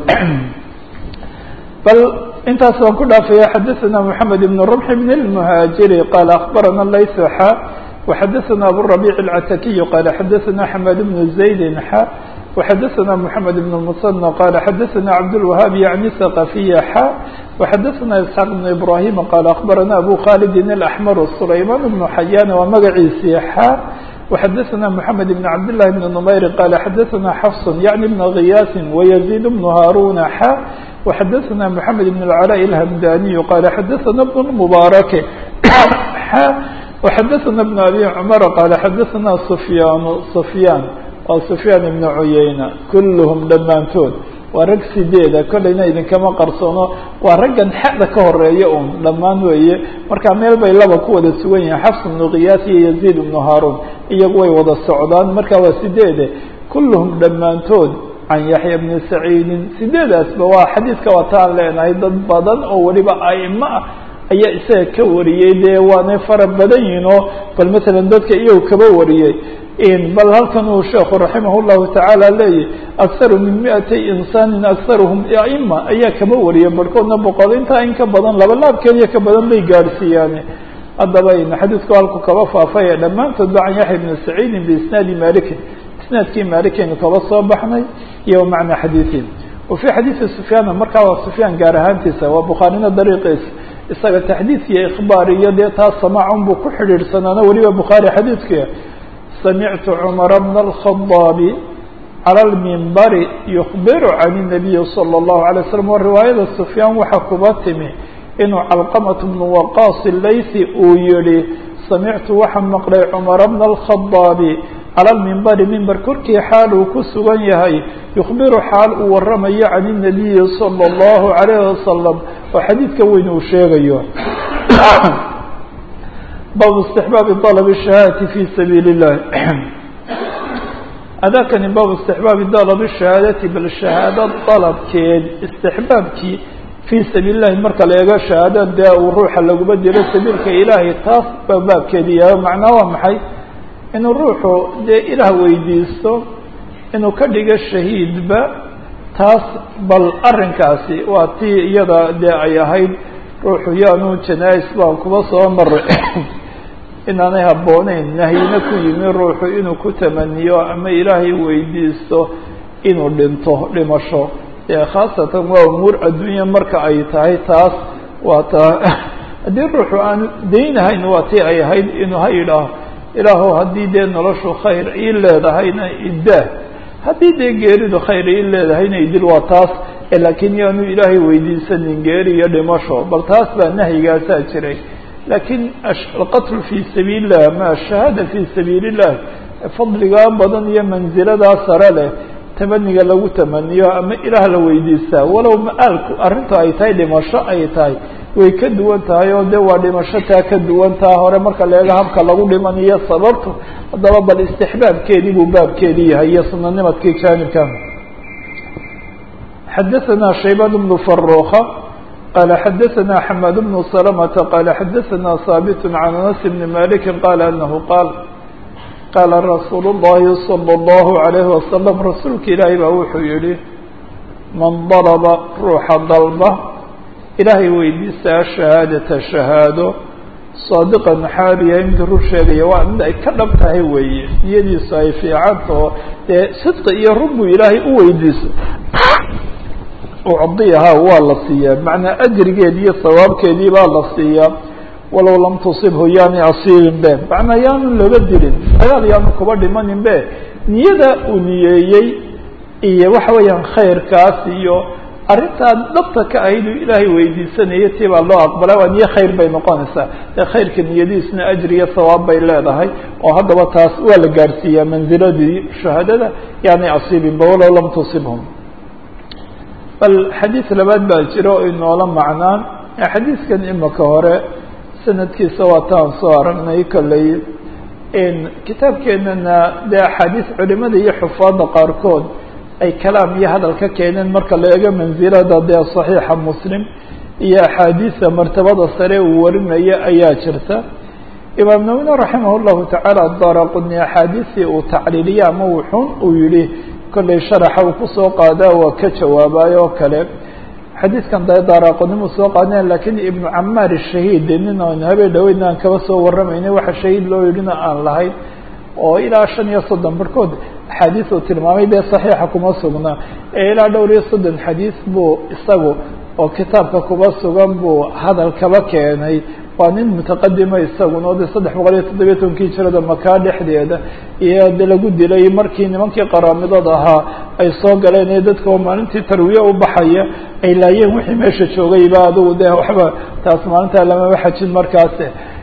bal intaas waan ku dhaafaya xadaثana mحamed ibn رمح بn الmhاجiri qala akbarana layث xa وxadaثana aburaبيع الcatakiy qala xadaثana xmad بن زayd xa وxadaثana mحamed بن المصنى qala xadaثana cabdالوهاb yعni ثqaفiya xa وxadaثana isxاaq بن ibrahim qala akbarana abu khalidi الأحmr سlayman بن xayan waa magaciisii xa وxadثna محamed بن cabd للh بن نmayr qال xadثna xفص yعnي بن غiyاث ويزيد بن hاrون xا وxadثna محamed بن العلاء الهمdاني qال xadثna بن المبارك xا وxadثna بن أbي cمر qال xadثna سفyاn سفyاn waa سفyاn بن عyayna kulhm dhammaantood waa rag sideeda kolleyna idinkama qarsoono waa raggan xada ka horeeya un dhammaan weeye marka meel bay laba ku wada sugan yihiin xafs بن غiyaas iyo يزيد بن hاrون iyagu way wada socdaan marka waa sideede kulluhum dhammaantood can yaxya bni saciidin sideedaasba waa xadiidka wataan leenahay dad badan oo weliba aimo ah ayaa isaga ka wariyey dee waanay fara badan yihin oo bal matalan dadka iyagu kaba wariyey bal halkan uu sheekhu raximah llahu tacaala leeyahy akharu min miatay insaanin akharuhum aima ayaa kaba wariyay barhkoodna boqol intaa in ka badan laba laabkeediyo ka badan bay gaadhsiiyaane haddaba xadiidku halku kaba faafaya dhammaantood ba can yaxya bni saciidin biisnaadi malikin isnaadkii maalikeynu kaba soo baxnay iyo macna xadiiin wa fii xadiidi sufyaana markaa waa sufyaan gaar ahaantiisa waa bukhaarina dariiqiisa isaga taxdiid iyo ikhbaar iyo dee taas samaacun buu ku xidhiidhsanaana weliba bukhaari xadiidkuya samictu cumara bna alkhadaabi cala lmimbari yukbiru can الnabiyi salى اllahu alay slam wa riwaayada sufyaan waxaa kuba timi inuu calqamat bnu waqaas laysi uu yihi samictu waxaan maqlay cumara bna alkhadaabi cala lmimbari mimber korkii xaal uu ku sugan yahay yukhbiru xaal uu waramayo can الnabiyi salى اllahu alayh wasalam oo xadiidka weyn uu sheegayo baabu istixbaabi dalb shahaadati fi sabiili اllahi adakani baabu istixbaabi dalb shahaadati bal shahaado dalabkeed istixbaabkii fii sabiili llahi marka la eego shahaada dee uu ruuxa laguma diro sabiilka ilaahay taas baa baabkeedi yahay macnaa waa maxay inuu ruuxu dee ilaah weydiisto inuu ka dhigo shahiidba taas bal arrinkaasi waa tii iyada dee ay ahayd ruuxu yaanu janais baan kuba soo maray inaanay habbooneyn nahyina ku yimi ruuxu inuu ku tamaniyo ama ilaahay weydiisto inuu dhinto dhimasho dee khaasatan waa umuur adduunya marka ay tahay taas waa taa haddii ruuxu aanu daynahayn waa tii ay ahayd inuu ha yidhaaho ilaahow haddii dee noloshu khayr ii leedahayna idaa haddii dee geeridu khayr ii leedahayna idil waa taas laakiin yaanu ilaahay weydiisanin geeri iyo dhimasho bal taas baa nahyigaasaa jiray laakiin alqatlu fii sabiili illah ama ashahaada fii sabiili illah fadligaa badan iyo manziladaa sare leh tamaniga lagu tamaniyo ama ilaah la weydiistaa walow ma-aalku arrintu ay tahay dhimasho ay tahay way ka duwan tahay oo de waa dhimasho taa ka duwan taa hore marka leega habka lagu dhimanayo sababtu haddaba bal istixbaabkeedii buu baabkeedii yahay iyo sunanimadkii jaanibka xadaثna shaybaan bnu faruka qala xadaثna xamaad bnu salamata qala xadaثna haabit can anas bni maliki qala anahu qaal qaala rasuulu اllahi salى اllahu عalayhi wasalam rasuulka ilaahay baa wuxuu yihi man dalba ruuxa dalba ilaahay weydiistaa shahaadata shahaado saadiqan xaaliya mid rur sheegaya waa mid ay ka dhab tahay weeye niyadiisu ay fiicantao dee sidqi iyo run buu ilaahay u weydiiso ucdiyahaa waa la siiyaa macnaa ajrigeedi iyo sawaabkeedii baa la siiyaa walow lam tusibhu yaani asiibin be macnaa yaanu laba dilin dagaal yaanu kuba dhimanin be niyada uu niyeeyey iyo waxa weeyaan khayrkaas iyo arrintaa dhabta ka ahayd uu ilaahay weydiisanayay tii baa loo aqbala waa niyo khayr bay noqonaysaa ee khayrka niyadiisna ajri iyo sawaab bay leedahay oo haddaba taas waa la gaarsiiyaa manziladii shahaadada yaanay asiibinba walow lam tusibhum bal xadiid labaad baa jira oo inoola macnaan xadiidkan imika hore sanadkiisa waa taan soo aragnay kolley kitaabkeenana dee axaadiis culimada iyo xufaadda qaarkood ay kalaam iyo hadal ka keeneen marka la eego mansilada dee saxiixa muslim iyo axaadiisa martabada sare uu warinaya ayaa jirta imaam nawine raximah llahu tacaala daraquni axaadiisii uu tacliiliya ama wuxuun uu yihi kollay sharaxa uu kusoo qaadaa waa ka jawaabayo oo kale xadiidkan da daraqunimu soo qaadeen lakiin ibnu camaar shahiid nin aan habeen dhaweydna aan kaba soo warramaynay waxa shahiid loo yidhina aan lahayn oo ilaa shan iyo soddon barhkood axaadiis uu tilmaamay dee saxiixa kuma sugnaa ee ilaa dhowr iyo soddon xadiis buu isagu oo kitaabka kuba sugan buu hadal kaba keenay waa nin mutaqadima isaguna o de saddex boqol iyo toddobiya tobankii jirada makaa dhexdeeda iyo de lagu dilay markii nimankii qaraamidada ahaa ay soo galeen ee dadka oo maalintii tarwiye u baxaya ay laayeen wixii meesha joogayba adugu de waxba taas maalintaa lamama xajin markaas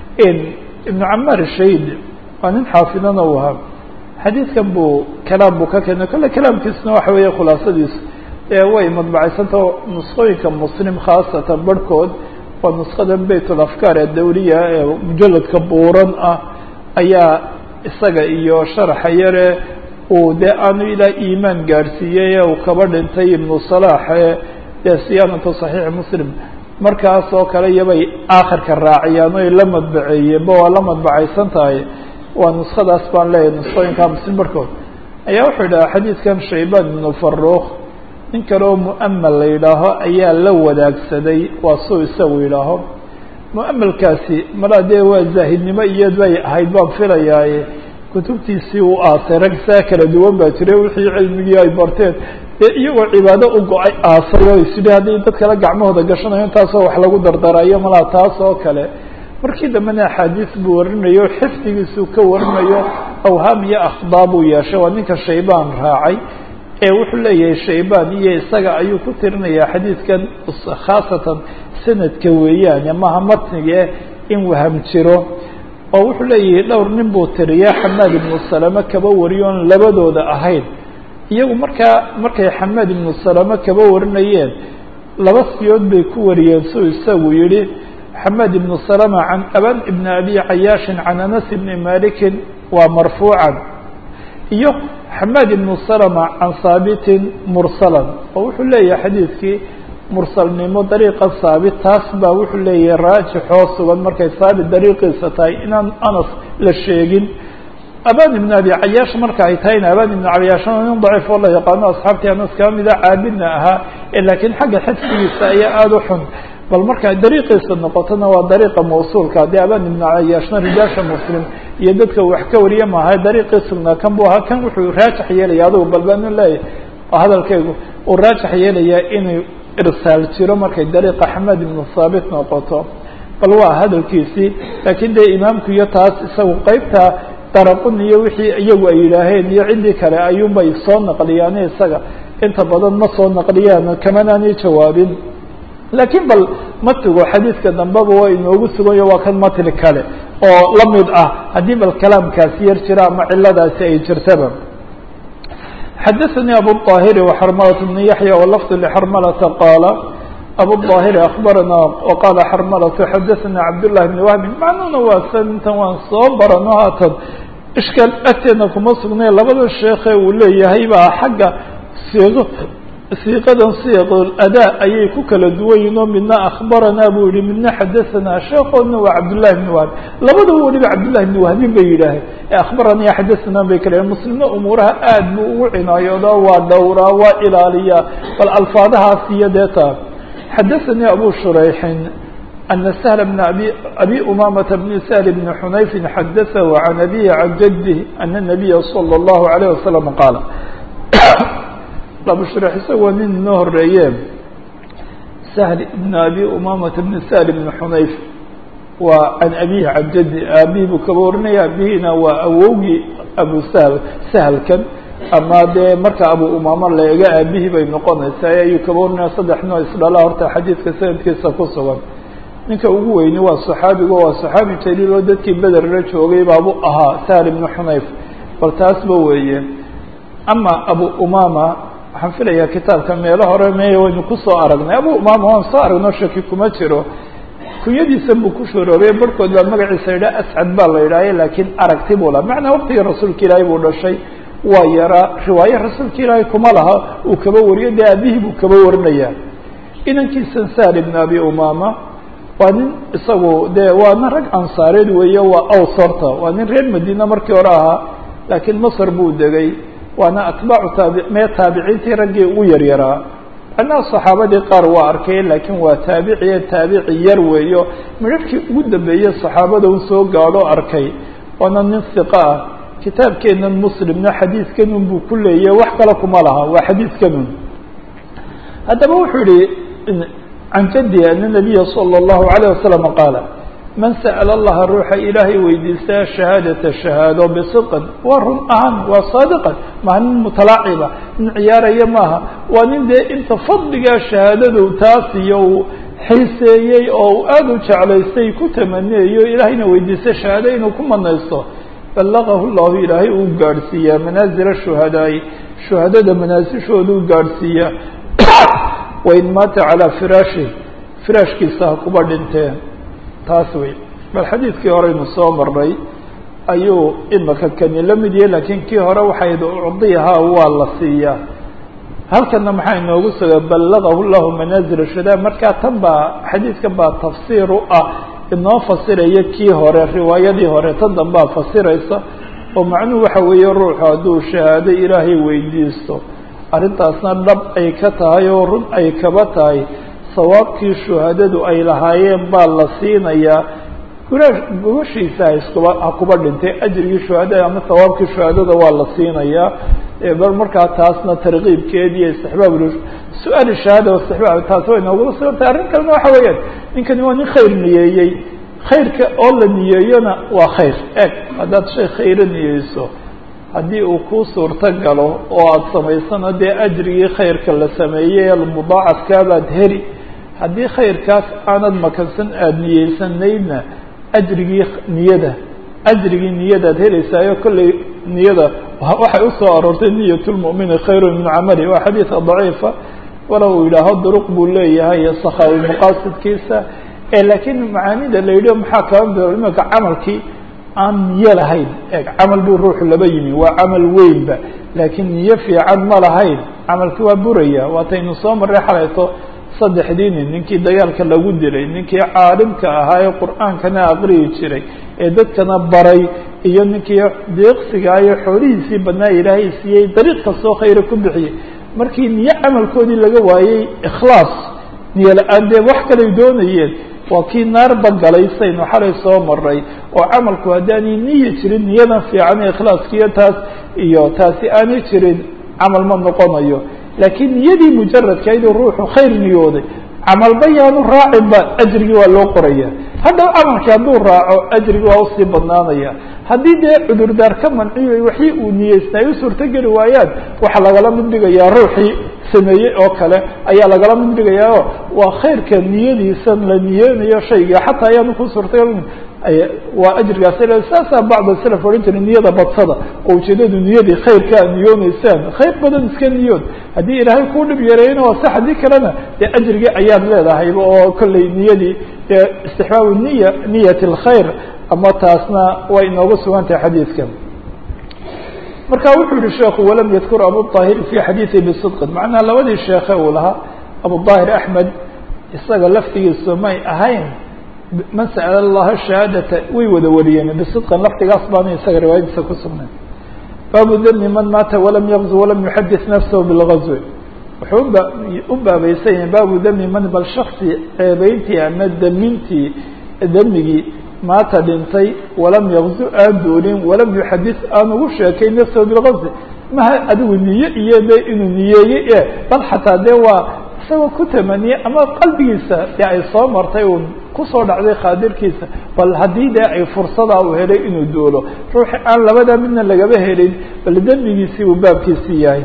ibnu camaar shayd waa nin xaafidana u ahaa xadiidkan buu kalaam buu ka keenay kolle kalaamkiisuna waxa weeye khulaasadiisu ee way madbacaysantao nusqooyinka muslim khaasatan barhkood waa nusqada bayt ulafkaar ee dawliya ee mujaladka buuran ah ayaa isaga iyo sharaxa yare uu dee aanu ilaa iimaan gaadhsiiyey ee uu kaba dhintay ibnu salaax ee dee siyaanatu saxiixi muslim markaas oo kale iyobay aakhirka raaciyaan oy la madbaceeyeenba waa la madbacaysan tahay waa nuskadaas baan leeyahay nusqooyinka muslim barhkood ayaa wuxuu yidhaha xadiidkan shaybaan ibnu faruuk nin kale oo mu'amal la yidhaaho ayaa la wadaagsaday waa suu isagu yidhaaho mu'amalkaasi malaa dee waa zaahidnimo iyad bay ahayd baan filayaaye kutubtiisii u aasay rag saa kala duwan baa jiray wixii cilmigii ay barteen dee iyagoo cibaado u go-ay aasay oo isidhi haddii dad kale gacmahooda gashanayo intaasoo wax lagu dardarayo malaa taas oo kale markii dambena axaadiis buu warinayo xifdigiisuu ka warinayo awhaam iyo akhdaa buu yeeshay waa ninka shaybaan raacay ee wuxuu leeyahay shaybaan iyo isaga ayuu ku tirinayaa xadiidkan khaasatan sanadka weeyaan maha matnige in waham jiro oo wuxuu leeyahay dhowr nin buu tiriyaa xamaad ibnu salame kaba wariyo oon labadooda ahayn iyagu markaa markay xamaad ibnu salame kaba warinayeen laba siyood bay ku wariyeen suu isagu yihi xamaad ibnu salama can aban ibni abi cayaashin can anas ibni malikin waa marfuucan iyo xamaad ibnu salama can haabitin mursalan oo wuxuu leeyahay xadiidkii mursalnimo dariiqa haabit taas baa wuxuu leeyahay raajixoo sugan markay haabit dariiqiisa tahay inaan anas la sheegin aban ibn abi cayaash marka ay tahayna aban ibn cayaashana nin daciif oo la yaqaano asxaabtii anas kaba mida caabidna ahaa laakiin xagga xifdigiisa ayaa aada u xun bal marka dariiqiisa noqotona waa dariiqa mawsuulka dee aban ibn cayaashna rijaasha muslim iyo dadka wax ka wariye maaha dariiqii sugnaa kan bu ahaa kan wuxuu raajix yeelaya adugu bal banu leeyahy hadalkaygu uu raajix yeelayaa inuu irsaal jiro markay dariiqa xamed ibnu haabit noqoto bal waa hadalkiisii laakiin dee imaamku iyo taas isagu qeybta daraqun iyo wixii iyagu ay yidhaaheen iyo ciddii kale ayuunbay soo naqliyaan isaga inta badan ma soo naqliyaan kamanaanay jawaabin laakiin bal matigu xadiidka dambeba waa inoogu suganyo waa kan matli kale oo la mid ah haddii bal kalaamkaasi yar jira ama ciladaasi ay jirtaba xadaثnي abu الطاhiri وxrmlة بن yaحyى wlfظ لxrmlةa qاala abu الطاhiri أخbarana وqala xrmlة xadaثna cabdاللahi بن wهbi macnuhuna waa santan waan soo barano haatan ishkaal agteedna kuma sugnay labada sheekhe uu leeyahay baa xagga siiqo siiqadan siiq adaa ayay ku kala duwan yihin oo midna akhbaranaa buu yihi midna xadahanaa sheekoodna waa cabdullahi bni wahbi labadaba weliba cabdullahi bni wahbin bay yidhaaheen ee akhbaraniya xadahanaa bay kala muslimna umuuraha aad buu ugu cinaayoodaa waa dhowraa waa ilaaliyaa bal alfaadahaas iyo deeta xadathanii abu shurayxin ana shl bna abi abi umamata bni sahl bni xunayfin xadaثahu can abihi can jadih ana nabiya salى اllahu alayh wasalam qaala abushrex isagoo nin inoo horeeye sahl ibn abi umamata bni sahl bni xunayf waa can abihi can jaddi aabihi buu kaba warinaya aabihina waa awowgii abu sahl sahlkan ama dee marka abu umama la ega aabihii bay noqonaysaa ayuu kaba warinaya saddex noo isdhala horta xadiidka sanadkiisa ku sugan ninka ugu weyni waa saxaabigo waa saxaabi jaliil oo dadkii beder la joogay baabu ahaa sahl ibni xunayf bal taasba weeye ama abu umama waxaan filayaa kitaabka meelo hore me waynu kusoo aragnay abu umama waan soo aragno shaki kuma jiro kunyadiisa buu ku shoroobay barhkood baa magaciisa yidhaha ascad baa la yidhahya laakiin aragti buu laha macnaa waqtigii rasuulka ilaahay buu dhashay waa yaraa riwaaye rasuulka ilaahay kuma laha uu kaba wariyo dee aabihii buu kaba warinayaa inankiisan sahl ibn abi umama waa nin isagu dee waana rag ansaareed weeye waa aws horta waa nin reer madiina markii hore ahaa laakiin masr buu degay waana atbaacu taabi mee taabiciintii raggii ugu yaryaraa macnaha saxaabadii qaar waa arkay laakiin waa taabiciye taabici yar weeyo midharhkii ugu dambeeyey saxaabada un soo gaadho arkay waana nin hiqa ah kitaabkeenan muslimna xadiidkanun buu ku leeyahy wax kale kuma laha waa xadiidkanun haddaba wuxuu yihi can jaddi ana nabiya salى اllahu alayه wasalam qaala man sa'ala allaha ruuxa ilaahay weydiistaa shahaadata shahaado bisidqin waa run ahaan waa saadiqan maha nin mutalaaciba nin ciyaaraya maaha waa nin dee inta fadligaa shahaadadu taas iyo uu xiiseeyey oo uu aada u jeclaystay ku tamaniyayo ilaahayna weydiista shahaado inuu ku manaysto ballaqahu llahu ilaahay uu gaadhsiiyaa manaazila shuhadaai shuhadada manaasishooda u gaadhsiiyaa wain maata calaa firaashi firaashkiisa ha kuba dhinteen taas wey bal xadiidkii horeynu soo marnay ayuu imaka kani la mid yahay laakiin kii hore waxayd ucdiyahaa waa la siiyaa halkana maxaa inoogu suga ballaqahu llahu manaazil shuhada markaa tan baa xadiidkan baa tafsiir u ah inoo fasiraya kii hore riwaayadii hore tan dambaa fasiraysa oo macnuhu waxa weeye ruuxu hadduu shahaado ilaahay weydiisto arrintaasna dhab ay ka tahay oo run ay kaba tahay sawaabkii shuhadadu ay lahaayeen baa la siinayaa guraash gubashiisa haiskuba ha kuba dhintay ajrigii shuhadada ama sawaabkii shuhadada waa la siinayaa bal markaa taasna tarkiibkeed iyo istixbaab su-aal shahaada istixbaab taas way noogula sugantay arrin kalena waxa weeyaan ninkani waa nin khayr niyeeyey khayrka oo la niyeeyona waa khayr eg haddaad shay khayro niyeyso haddii uu kuu suurto galo oo aada samaysano dee ajrigii khayrka la sameeyey mudaacafkaabaad heli haddii khayrkaas aanad makansan aada niyeysanaydna ajrigii niyada ajrigii niyadaad helaysaayo kollay niyada waxay usoo aroortay niyat lmu'mini khayru min camali waa xadiida daciifa walow uu yidhaaho duruq buu leeyahay sakhawi maqaasidkiisa laakiin macaanida la yidhi maxaa kaba mid imika camalkii aan niyo lahayn e camal buu ruuxu laba yimi waa camal weynba laakiin niyo fiican ma lahayn camalki waa buraya waataynu soo marray xalayto saddexdii nin ninkii dagaalka lagu dilay ninkii caalimka ahaa ee qur-aankana aqriyi jiray ee dadkana baray iyo ninkii deeqsiga iyo xoolihiisii badnaa ilaahay siiyey dariiq kastoo khayra ku bixiyey markii niyo camalkoodii laga waayey ikhlaas niyo la-aan dee wax kalay doonayeen waa kii naarba galay saynu xalay soo maray oo camalku haddaanay niyi jirin niyadan fiican ee ikhlaaskiiyo taas iyo taasi aanay jirin camal ma noqonayo laakiin niyadii mujaradkayduu ruuxu khayr niyooday camalba yaanu raacinba ajrigii waa loo qoraya haddaw camalkii hadduu raaco ajrigi waa usii badnaanaya haddii dee cudurdaar ka manciyo waxii uu niyeysna ay u suurtogeli waayaan waxaa lagala mid dhigayaa ruuxii sameeyey oo kale ayaa lagala mid dhigayaa waa khayrka niyadiisan la niyeynayo shayga xataa ayaanu ku suurtagelin waa ajrigaas saasaa bacda salaf odhan jiray niyada badsada oo ujeedadu niyadii khayrka ad niyooneysaan khayr badan iska niyood haddii ilaahay kuu dhib yareeyna waa sax haddii kalena dee ajrigii ayaad leedahayba oo kollay niyadii istixbaabu niya niyat alkhayr ama taasna way inoogu sugan tahay xadiidkan marka wuxuu yihi sheekhu walam yadkur abuطaahir fi xadiiثi bisidqin macnaha labadii sheekhe uu lahaa abuطaahir axmed isaga laftigiisu may ahayn man sa'ala allaha shahaadata way wada wariyeen bisidqin laftigaas baana isaga riwaayadiisa ku sugnayn baabu dami man maata walam yaqzu walam yuxadis nafsahu bilgazwi wuxuu uba u baabaysan yahay baabu dami man bal shaksi ceebeyntii ama damintii demigii maata dhintay walam yaqzu aan doonin walam yuxadis aan ugu sheekay nafsahu bilgazwi maha adigu niye iyo de inuu niyeeyey e bal xataa dee waa isagoo ku tamaniyey ama qalbigiisa dee ay soo martay uun kusoo dhacday khaadirkiisa bal haddii dee ay fursadaa uu helay inuu doolo ruuxi aan labadaa midna lagaba helin bal dembigiisii uu baabkiisii yahay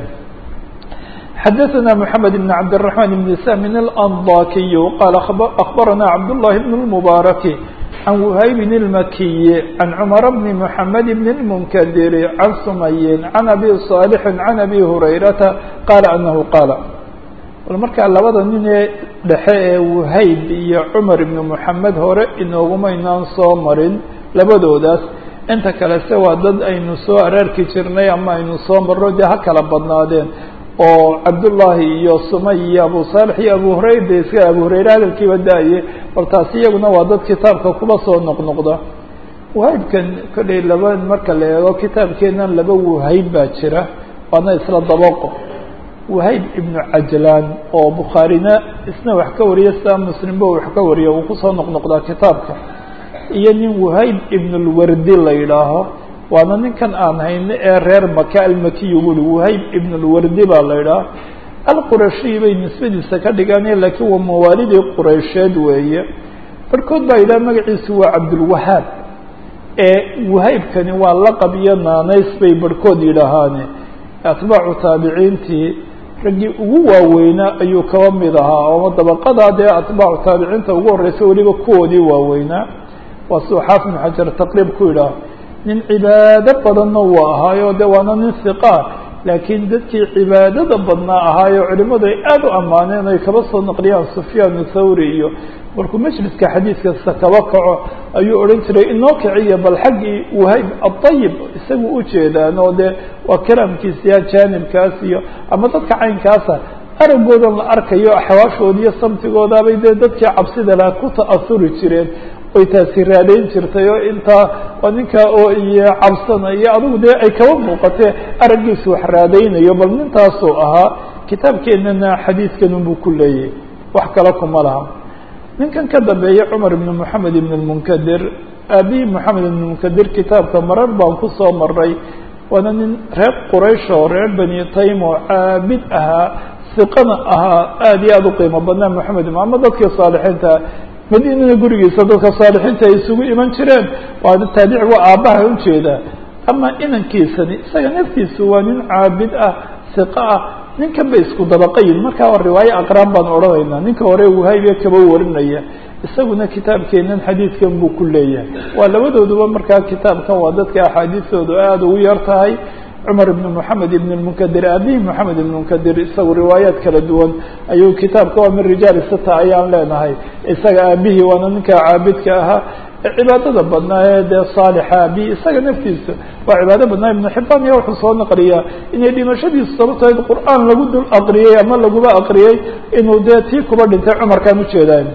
xadaثna mحamed بn cabdالرaحman بn sahmin الأndakiy qala aخbarana cabdالlahi بn الmbaraki can whaybin الmakiyi can cmar bni mحamed bn الmnkdiri can sumayin can abi صاalixi can abi hurayrata qala anahu qaala bal markaa labada nin ee dhexe ee whayb iyo cumar ibn mحamed hore inoogumaynaan soo marin labadoodaas inta kale se waa dad aynu soo araarki jirnay ama aynu soo marno dee ha kala badnaadeen oo cabdullaahi iyo sumay iyo abu saalix iyo abu hurayra de iska abu hurayre hadalkiiba da-ye bal taasi iyaguna waa dad kitaabka kuba soo noqnoqda wahaybkan kollay laba marka la eego kitaabkeenan laba wahayb baa jira waana isla dabaqo wahayb ibnu cajlaan oo bukhaarina isna wax ka wariya sidaa muslimba wax ka wariya uu kusoo noqnoqdaa kitaabka iyo nin wahayb ibnulwardi la yidhaaho waana ninkan aan hayno ee reer maka almakiyu buli wahayb ibn lwardi baa la idhaha alqurashiy bay nisbadiisa ka dhigaan laakiin waa mawaalidii quraysheed weeye barhkood baa yidhaha magaciisu waa cabdulwahaab ee wahaybkani waa laqab iyo naanays bay barhkood yidhaahaane atbaacu taabiciintii raggii ugu waaweynaa ayuu kaba mid ahaa oo dabaqadaa dee atbaacu taabiciinta ugu horeysa weliba kuwoodii waaweynaa waa siduu xaafid ibn xajar taqriib ku yidhaah nin cibaado badanna wuu ahaayo de waana nin hiqaa laakiin dadkii cibaadada badnaa ahaayo culimadu ay aada u ammaaneen ay kaba soo naqliyaan sufyaan thawri iyo markuu majliska xadiidkasta kaba kaco ayuu odhan jiray inoo kiciya bal xaggii wahayb aayib isagu ujeedaan oo de waa kalaamkiisiya jaanibkaas iyo ama dadka caynkaasa aragoodan la arkayo axwaashooda iyo samtigoodaabay dee dadkii cabsida laha ku ta'asuri jireen oy taasi raadayn jirtay oo intaa oo ninkaa oo iyo cabsanayo adigu dee ay kaba muuqatee araggiisu wax raadaynayo bal nintaasuu ahaa kitaabkeenana xadiidkan unbuu ku leeyahy wax kale kuma laha ninkan ka dambeeya cumar ibn moxamed ibn lmunkadir aabihii moxamed ibn munkadir kitaabka marar baan kusoo maray waana nin reer quraysh oo reer bani taym oo caabid ahaa siqana ahaa aada iyo aada u qiimo badnaa moxamed ama dadkii saalixiinta madiinana gurigiisa dadka saalixiinta ay isugu iman jireen waa taabic waa aabbaha ujeedaa ama inankiisani isaga naftiisu waa nin caabid ah siqa ah ninkan bay isku dabaqayin markaa waa riwaayo aqraan baan odhanaynaa ninka hore wahaybe kaba warinaya isaguna kitaabkeenan xadiidkan buu ku leeyahay waa labadooduba markaa kitaabkan waa dadka axaadiistoodu aada ugu yar tahay cumar ibn moxamed ibn lmunkadir aabihii moxamed ibn munkadir isagu riwaayaat kala duwan ayuu kitaabka waa min rijaali sita ayaan leenahay isaga aabihii waana ninka caabidka ahaa cibaadada badnaa ee dee saalixa aabihi isaga naftiisa waa cibaado badnaa ibnu xibaan iya wuxuu soo naqliyaa inay dhimashadiisu sababteed qur'aan lagu dul aqriyey ama laguba aqriyey inuu dee tii kuba dhintay cumarkaan ujeedaa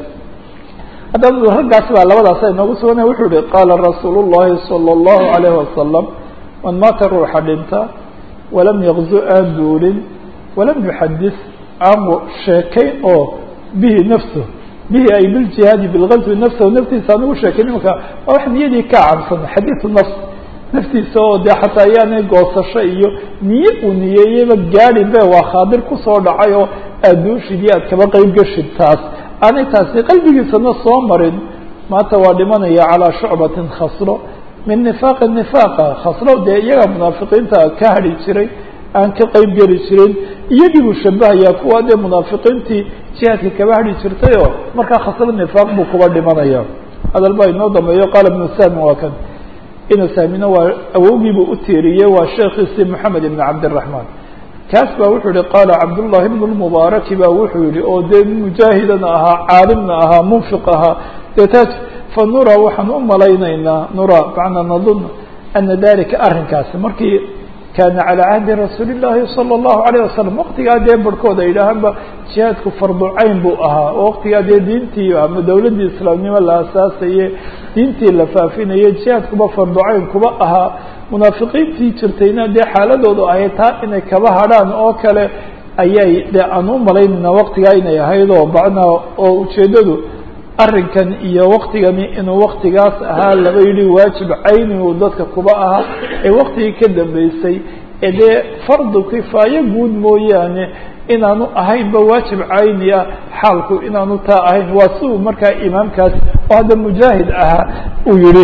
haddaba raggaas baa labadaas inoogu suganay wuxuu yihi qaala rasuulu llahi salى اllahu alayhi wasalam man maata ruuxa dhinta walam yaqzu aan duulin walam yuxadis aan sheekayn oo bihi nafsu bihi ay biljihaadi bilgazwi nafsahu naftiisa aan ugu sheekayn imaka waa wax niyadii ka cabsan xadiidu nafs naftiisa oo dee xataa ayaanay goosasho iyo niye uu niyeeyeyba gaadhin be waa khaadir kusoo dhacay oo aad duushid iyo aad kaba qeyb gashid taas aanay taasi qalbigiisana soo marin maanta waa dhimanaya calaa shucbatin khasro min nifaaqi nifaaqa khasro dee iyaga munaafiqiinta ka hadhi jiray aan ka qeyb geli jirin iyagii buu shabahayaa kuwa dee munaafiqiintii jihaadka kaba hadhi jirtayoo markaa khasro nifaaq buu kuba dhimanaya hadal baa inoo dambeeyo qaala ibnu saamin waa kan ina saamina waa awowgiibuu u tiiriyey waa sheekhiisii moxamed ibn cabdiraxmaan kaas baa wuxuu yihi qaala cabdullahi ibn lmubaaraki ba wuxuu yihi oo dee mujaahidana ahaa caalimna ahaa munfiq ahaa dee taas fa nura waxaan u malaynaynaa nura macnaa nadun ana dalika arrinkaasi markii kaana calaa cahdi rasuuli llahi sala allahu alayh wasalam waqtigaa dee barhkood ay yidhaahaanba jihaadku fardu cayn buu ahaa oo waqtigaa dee diintii ama dowladdii islaamnimo la asaasaye diintii la faafinaye jihaadkuba fardu cayn kuba ahaa munaafiqiintii jirtayna dee xaaladoodu ahayd taa inay kaba hadhaan oo kale ayay dee aan u malaynayna waqtigaa inay ahayd oo bacnaa oo ujeeddadu arrinkan iyo waktigani inuu waktigaas ahaa laba yidhi waajib cayni uu dadka kuba ahaa ee waktigii ka dambeysay ee dee fardu kifaayo guud mooyaane inaanu ahaynba waajib cayni ah xaalku inaanu taa ahayn waa si uu markaa imaamkaas oo hadda mujaahid ahaa uu yihi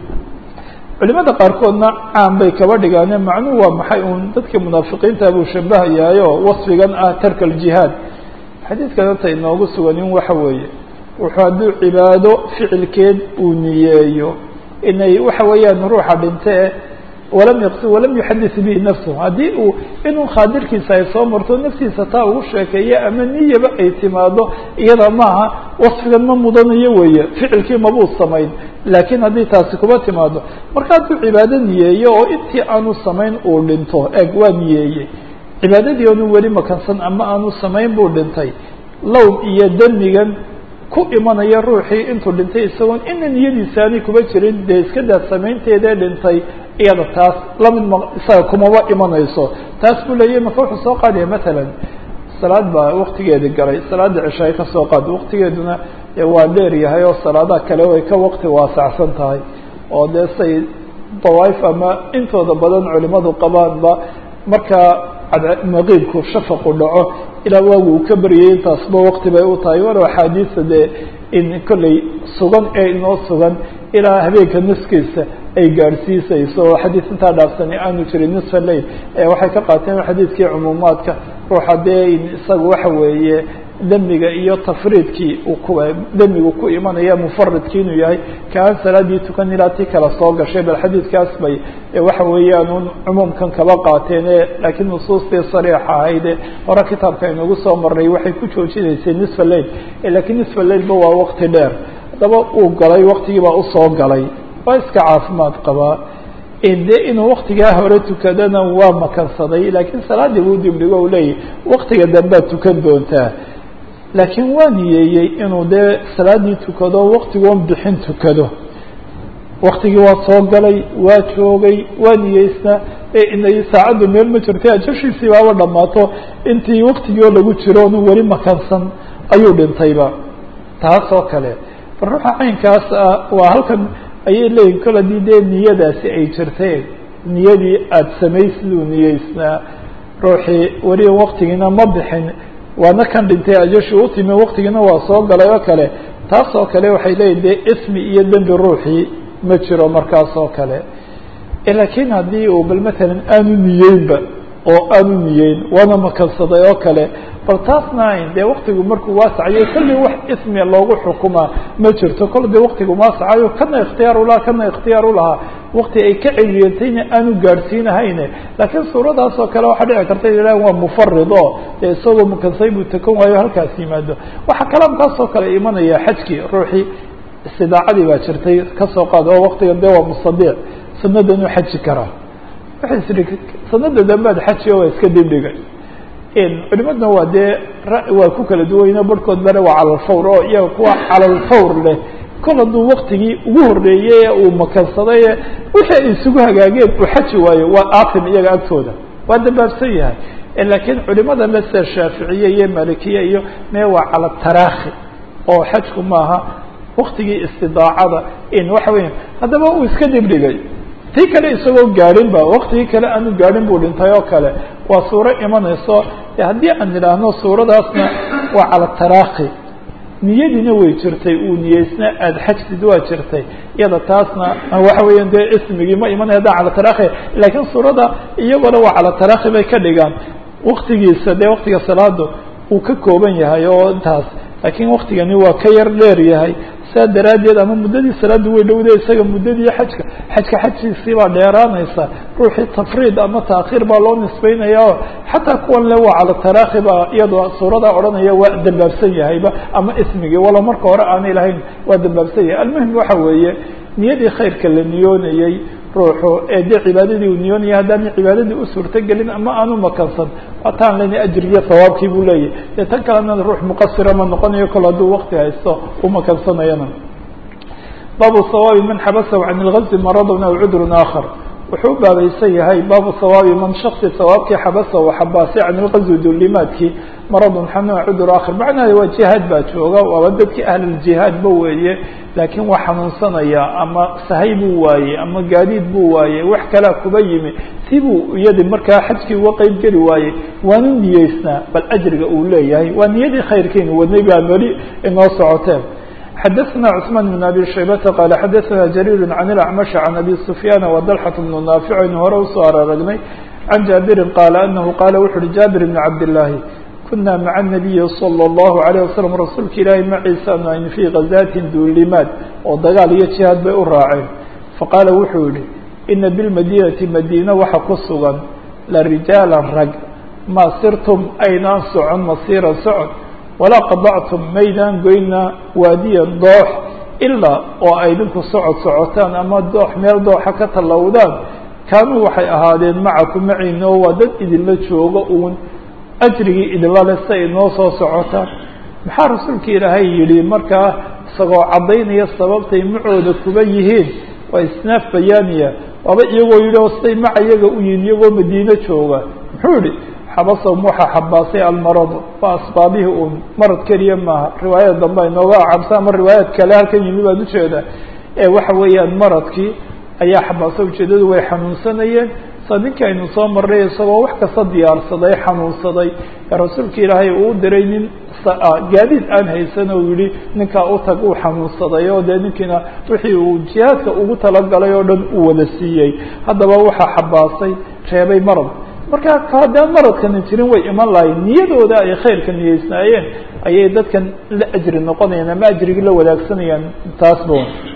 culimada qaarkoodna caan bay kaba dhigaane macnuhu waa maxay uun dadkii munaafiqiinta buu shabahayahayo wasfigan ah tarka aljihaad xadiidkan hata inoogu suganin waxa weeye wuxuu hadduu cibaado ficilkeed uu niyeeyo inay waxa weeyaan ruuxa dhintee walam yaqsi walam yuxadis bihi nafsahu haddii uu inuu khaadirkiisa ay soo marto naftiisa taa ugu sheekeeya ama niyaba ay timaado iyada maaha wasfigan ma mudanayo weeye ficilkii mabuu samayn laakiin haddii taasi kuba timaado marka hadduu cibaado niyeeyo oo intii aanu samayn uu dhinto eeg waa niyeeyey cibaadadii oonu weli makansan ama aanu samayn buu dhintay lowm iyo demigan ku imanaya ruuxii intuu dhintay isagoon ina niyadiisaanay kuba jirin dee iska daad samaynteedee dhintay iyada taas lamid ma isaga kumaba imanayso taas buu leeyahy maka wuxuu soo qaadaya matalan salaad baa waktigeedi galay salaada cishaay ka soo qaad waktigeeduna waa dheer yahay oo salaadaha kale way ka wakti waasacsan tahay oo dee say dawaaif ama intooda badan culimadu qabaanba markaa maqiibku shafaqu dhaco ilaa waagu uu ka baryay intaasba wakti bay u tahay walow axaadiista dee in kolley sugan ee inoo sugan ilaa habeenka nuskiisa ay gaadhsiisayso oo xadiis intaa dhaafsani aanu jirin nisfa lail waxay ka qaateen xadiidkii cumuumaadka ruuxa dee isaga waxa weeye demiga iyo tafriidkii demigu ku imanaya mufaridki inuu yahay kaan salaadii tukan ilaa tii kala soo gashay bal xadiidkaas bay waxa weeyaan un cumuumkan kaba qaateen laakiin nusuustii sariixa ahayde hore kitaabka aynugu soo marnay waxay ku joojinaysay nisfa lail lakiin nisfa lailba waa waqti dheer haddaba uu galay waktigii baa usoo galay waa iska caafimaad qabaa de inuu waktigaa hore tukadana waa makansaday laakiin salaadii buu dibdhigo u leeyahy waktiga dambead tukan doontaa laakiin waa niyeeyey inuu dee salaadii tukado waktigoon bixin tukado waktigii waa soo galay waa joogay waa niyeysnaa inay saacaddu meel ma jirta ajashiisii baaba dhammaato intii waktigii oo lagu jiro onu weli makansan ayuu dhintayba taas oo kale bal ruuxa caynkaas ah waa halkan ayay leeyihin kol haddii dee niyadaasi ay jirteen niyadii aada samaysiduu niyeysnaa ruuxii weli waktigiina ma bixin waana kan dhintay ajashi u timi waktigiina waa soo galay oo kale taas oo kale waxay leeyihin dee ismi iyo dembi ruuxii ma jiro markaas oo kale laakiin haddii uu bal matalan aanu niyeynba oo aanu niyeyn waana makansaday oo kale bal taasna dee waktigu markuu waasacayo kolley wax ismi loogu xukumaa ma jirto kol dee waktigu waasacayo kana ikhtiyaar ulahaa kana ikhtiyaar ulahaa wakti ay ka celiyantayna aanu gaadhsiinahayne laakiin suuradaas oo kale waxaa dhici karta ila waa mufarid oo dee isagoo makansay buu takan waayo halkaas yimaado waxaa kalaamkaas oo kale imanaya xajkii ruuxii istidaacadii baa jirtay kasoo qaad oo waktigan dee waa mustadiic sanadanuu xaji karaa waxay isiri sanada dambead xaji waa iska dibdhigay culimadna waa dee waa ku kala duwayno barhkood bare waa calalfawr oo iyaga kuwa calalfawr leh kol hadduu waktigii ugu horreeyey ee uu makansaday ee wixii ay isugu hagaageen uu xaji waayo waa aatim iyaga agtooda waa dambaabsan yahay laakiin culimada le sida shaaficiye iyo malikiye iyo mee waa cala taraakhi oo xajku maaha waktigii istidaacada in waxa weya haddaba uu iska dibdhigay tii kale isagoo gaadhin ba waktigii kale aanu gaadhin buu dhintay oo kale waa suuro imanayso haddii aan idhaahno suuradaasna waa cala taraakhi niyadiina way jirtay uu niyeysna aada xajsid waa jirtay iyada taasna waxa weeyaan dee ismigii ma imanaya haddaan cala taraakhi laakiin suurada iyagona waa cala taraakhi bay ka dhigaan waktigiisa dee waktiga salaada uu ka kooban yahay oo intaas laakiin waktigani waa ka yar dheer yahay saa daraaddeed ama muddadii salaadu way dhowda isaga muddadii xajka xajka xajkiisii baa dheeraanaysa ruuxii tafriid ama taakhiir baa loo nisbeynaya oo xataa kuwan le waa cala taraakhi baa iyadoo suuradaa odhanaya waa dambaabsan yahayba ama ismigii walo marka hore aanay lahayn waa dambaabsan yahay almuhim waxa weeye niyadii khayrka la niyoonayey ruuxu ee dee cibaadadii uu niyoonaya haddaana cibaadadii u suurtogelin ama aanu makansan waataan lena ajrigiyo hawaabkii buu leeyahy dee tan kalena ruux muqasira ma noqonayo kol hadduu wakti haysto u makansanayana baabu sawaabi man xabasahu can ilgazi maradun aw cudrun aakhar wuxuu u baabaysan yahay baabu sawaabi man shaksi sawaabkii xabasahu xabaasay can ilgazi duulimaadkii maradun xanuun cudur aakhar macnaheeda waa jihaad baa jooga waaba dadkii ahluljihaad ba weeye laakiin waa xanuunsanaya ama sahay buu waayey ama gaadiid buu waayey wax kalaa kuba yimi si buu iyadi markaa xajkii uga qeyb geli waayey waanu niyeysnaa bal ajriga uu leeyahay waa niyadii khayrkiinu wadnay baa meli inoo socoteen xadaثna cثmaan بn abi shaybata qaala xadaثna jariir can اlacmash can abi sufyaan وdalxaة bnu naafic aynu hore usoo araragnay can jaabirin qaala anahu qaala wuxu uhi jaabir bn cabdالlaahi kuna maca الnabiyi salى الlahu عalيه waslm rasuulka ilaahi maciisa anu aynu fii gazaatin duulimaad oo dagaal iyo jihaad bay u raaceen faqaala wuxuu yihi ina bilmadinati madiina waxa ku sugan la rijaala rag maa sirtum aynaan socon masiira socod walaa qadactum maydaan goyna waadiya doox ilaa oo ay idinku socod socotaan ama doox meel dooxa ka tallowdaan kaanuu waxay ahaadeen macakum maciina oo waa dad idinla jooga uun ajrigii idinla le sa inoo soo socotaan maxaa rasuulka ilaahay yidhi markaa isagoo caddaynaya sababtay macooda kuba yihiin waa isnaaf bayaaniya waaba iyagoo yidhi oo siday maca iyaga u yihin iyagoo madiino jooga muxuu yihi xabasahum waxaa xabaasay almarado waa asbaabihii uun marad keliya maaha riwaayada dambe inooga acabsa ama riwaayaad kale halkan yimi baan ujeeda ee waxa weeyaan maradkii ayaa xabaasa ujeedadu way xanuunsanayeen sa ninkii aynu soo marray isagoo wax kasta diyaarsaday xanuunsaday ee rasuulka ilaahay uu diray nin gaadiid aan haysan oo yihi ninkaa u tag uu xanuunsaday oo dee ninkiina wixii uu jihaadka ugu talagalay oo dhan uu wada siiyey haddaba waxaa xabaasay reebay marad marka haddaan maradkani jirin way iman lahayn niyadooda ay khayrka niyeysnaayeen ayay dadkan la ajri noqonayaan ama ajrigii la wadaagsanayaan taasba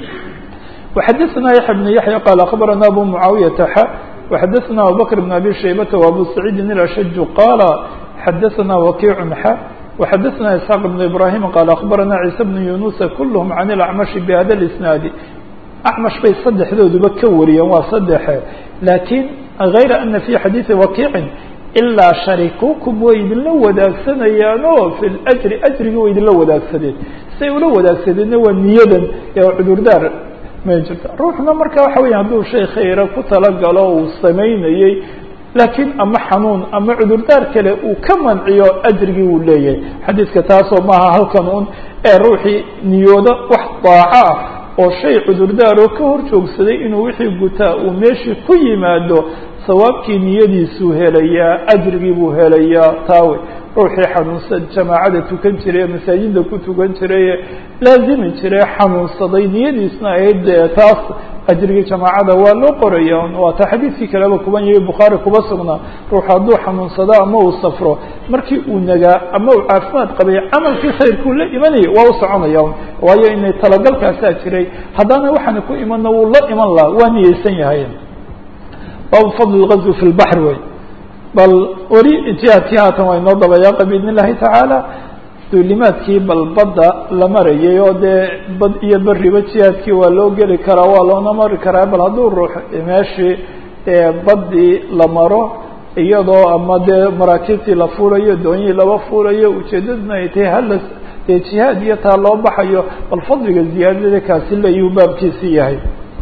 وxadثna yaحya بن yaحyى qال أخbarana abu mعaawiyaةa x وxadثna abubكر بن abي شhaybةa وabu سacيidi الأshج qال xadثna وakiع x وxadثna isحاq بن ibrahيm qال أخbarana عيسى بن yuنuس kulهm عن الأعmشh بhada الإsناad أcmash bay saddexdooduba ka wariyeen waa saddexe lakin غayra أna في xadiiثi wakiici ilaa sharikukum way idinla wadaagsanayaan oo fi اأjri ajrigi way idinla wadaagsadeen say ula wadaagsadeenna waa niyadan ee cudurdaar may jirta ruuxna marka waxa weya hadduu shay khayra ku talagalo uu samaynayey laakiin ama xanuun ama cudurdaar kale uu ka manciyo ajrigii uu leeyahay xadiiska taasoo maaha halkan un ee ruuxii niyoodo wax daaco ah oo shay cudurdaaroo ka hor joogsaday inuu wixii gutaa uu meeshii ku yimaado sawaabkii niyadiisuu helayaa ajrigii buu helayaa taawe ruuxii xanuunsan jamaacada tukan jiray ee masaajida ku tukan jiray ee laazimi jiray xanuunsaday niyadiisna ahayd dee taas ajrigii jamaacada waa loo qoraya waata xadiidkii kaleba kuban yahay bukhaari kuba sugnaa ruuxu hadduu xanuunsado ama uu safro markii uu nagaa ama uu caafimaad qabay camalkii khayrkuu la imanayay waa u soconaya waayo inay talagalkaasaa jiray haddana waxaana ku imanna wuu la iman laha waa niyeysan yahay baabu fadl اgazwi fi lbaxr wey bal weli jihaadkii haatan waa inoo dabayaaqa biidn illahi tacaala duulimaadkii bal badda la marayay oo dee bad iyo beriba jihaadkii waa loo geli karaa waa loona mari karaa bal hadduu ruux meeshii baddii la maro iyadoo ama dee maraakiibtii la fuulayo doonyihii laba fuulayo ujeedaduna ay tahay hala dee jihaad iyo taa loo baxayo bal fadliga ziyaadada kaasi leeyuu baabkiisi yahay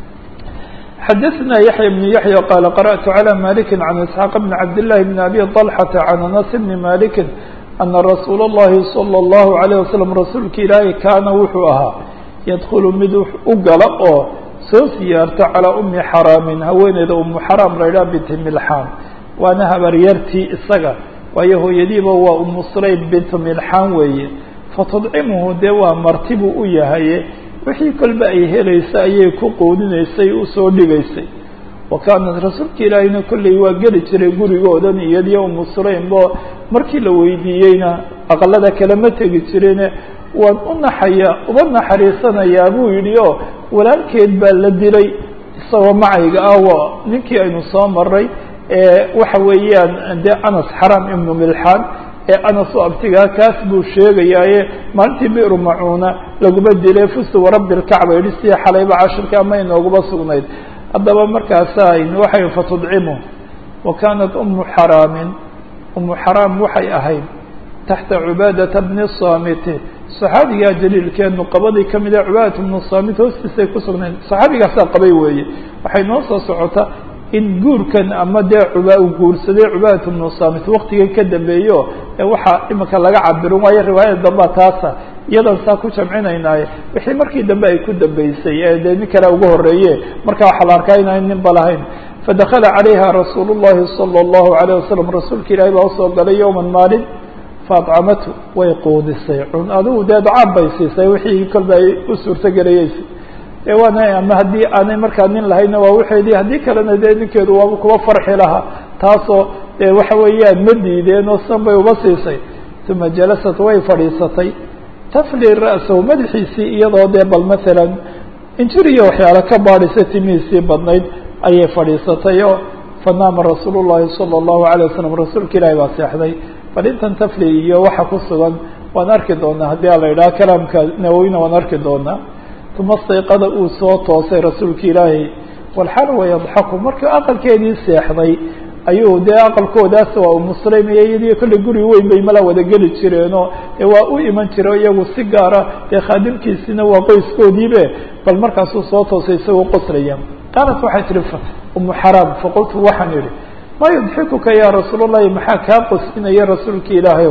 xadثna yaحyى بن yaحyى qال qرأت عlى مالك عن اسحاq بن cabd للh بن أbي طلحة عن أنس بن مالك أنa رasuul الlahi صلى الlه عليه وسلم rasuulka ilaahi kaana wuxuu ahaa ydkل mid u gala oo soo siyaarta calىa أmi xaraamin haweeneyda umu xaraam la ydhaha bint milxaan waana habaryartii isaga waayo hooyadiiba waa umu sulaym bint milxaan weeye fatudcimhu dee waa marti buu u yahaye wixii kolba ay helaysa ayay ku qoodinaysay usoo dhigaysay wa kaanat rasuulka ilaahiyna kolley waa geli jiray gurigoodan iyadiyo umu sulaymbo markii la weydiiyeyna aqalada kale ma tegi jirine waan u naxaya uba naxariisanayaa buu yidhi oo walaalkeed baa la dilay isagoo macayga ah waa ninkii aynu soo maray waxa weeyaan dee anas xaram ibnu milxaan ee anas u abtigaa kaas buu sheegayaaye maalintii biru macuuna laguma dilay fustu warabbi lkacba yidhi sidii xalayba cashirka ama inooguma sugnayd haddaba markaasa waxay fatudcimu wa kaanat umu xaraamin umu xaraam waxay ahayd taxta cubaadata bni saamiti saxaabigaa jaliilkee nuqabadii kamid a cubaadat bnu saamit hoostiisay ku sugnayd saxaabigaasaa qabay weeye waxay noo soo socota in guurkan ama dee cuba uu guursaday cubaadat bnu saamit waktigan ka dambeeyo ee waxaa imika laga cabirin waayo riwaayada dambea taasa iyadan saa ku jamcinaynaaye wixii markii dambe ay ku dambeysay ee dee nin kale uga horeeye marka waxaa la arkaa inaan ninba lahayn fadakala calayha rasuul llahi salى اllahu alayه wasalam rasuulka ilaahi baa usoo galay yowman maalin faadcamatu way quudisay cun adigu dee dacaab bay siisay wixii kolba ay u suurtogelayeysay e waana ama haddii aanay markaa nin lahayna waa waxeedii haddii kalena dee ninkeedu waaba kuba farxi lahaa taasoo dee waxa weeyaan ma diideen oo san bay uba siisay uma jalasat way fadhiisatay tafli ra'sahu madaxiisii iyadoo dee bal maalan injir iyo waxyaale ka baadhisa timihiisii badnayd ayay fadhiisatay oo fanaama rasuul llahi salى اllahu alay wasalam rasuulka ilaahi baa seexday bal intan tafli iyo waxa ku sugan waan arki doonaa haddii a la yidhaha kalaamka nawowina waan arki doonaa uma stayqada uu soo toosay rasuulka ilaahi walxal wayadxaku markii aqalkeedii seexday ayuu dee aqalkoodaas waa umuslaym iyo iyadiyo kolley guri weyn bay mala wada geli jireenoo dee waa u iman jiro iyagu si gaara dee khaadimkiisina waa qoyskoodiibe bal markaasuu soo toosay isagoo qoslaya qaalat waxay tihi umu xaraam faqultu waxaan idhi ma yudxikuka ya rasuul llahi maxaa kaa qoslinaya rasuulka ilaahay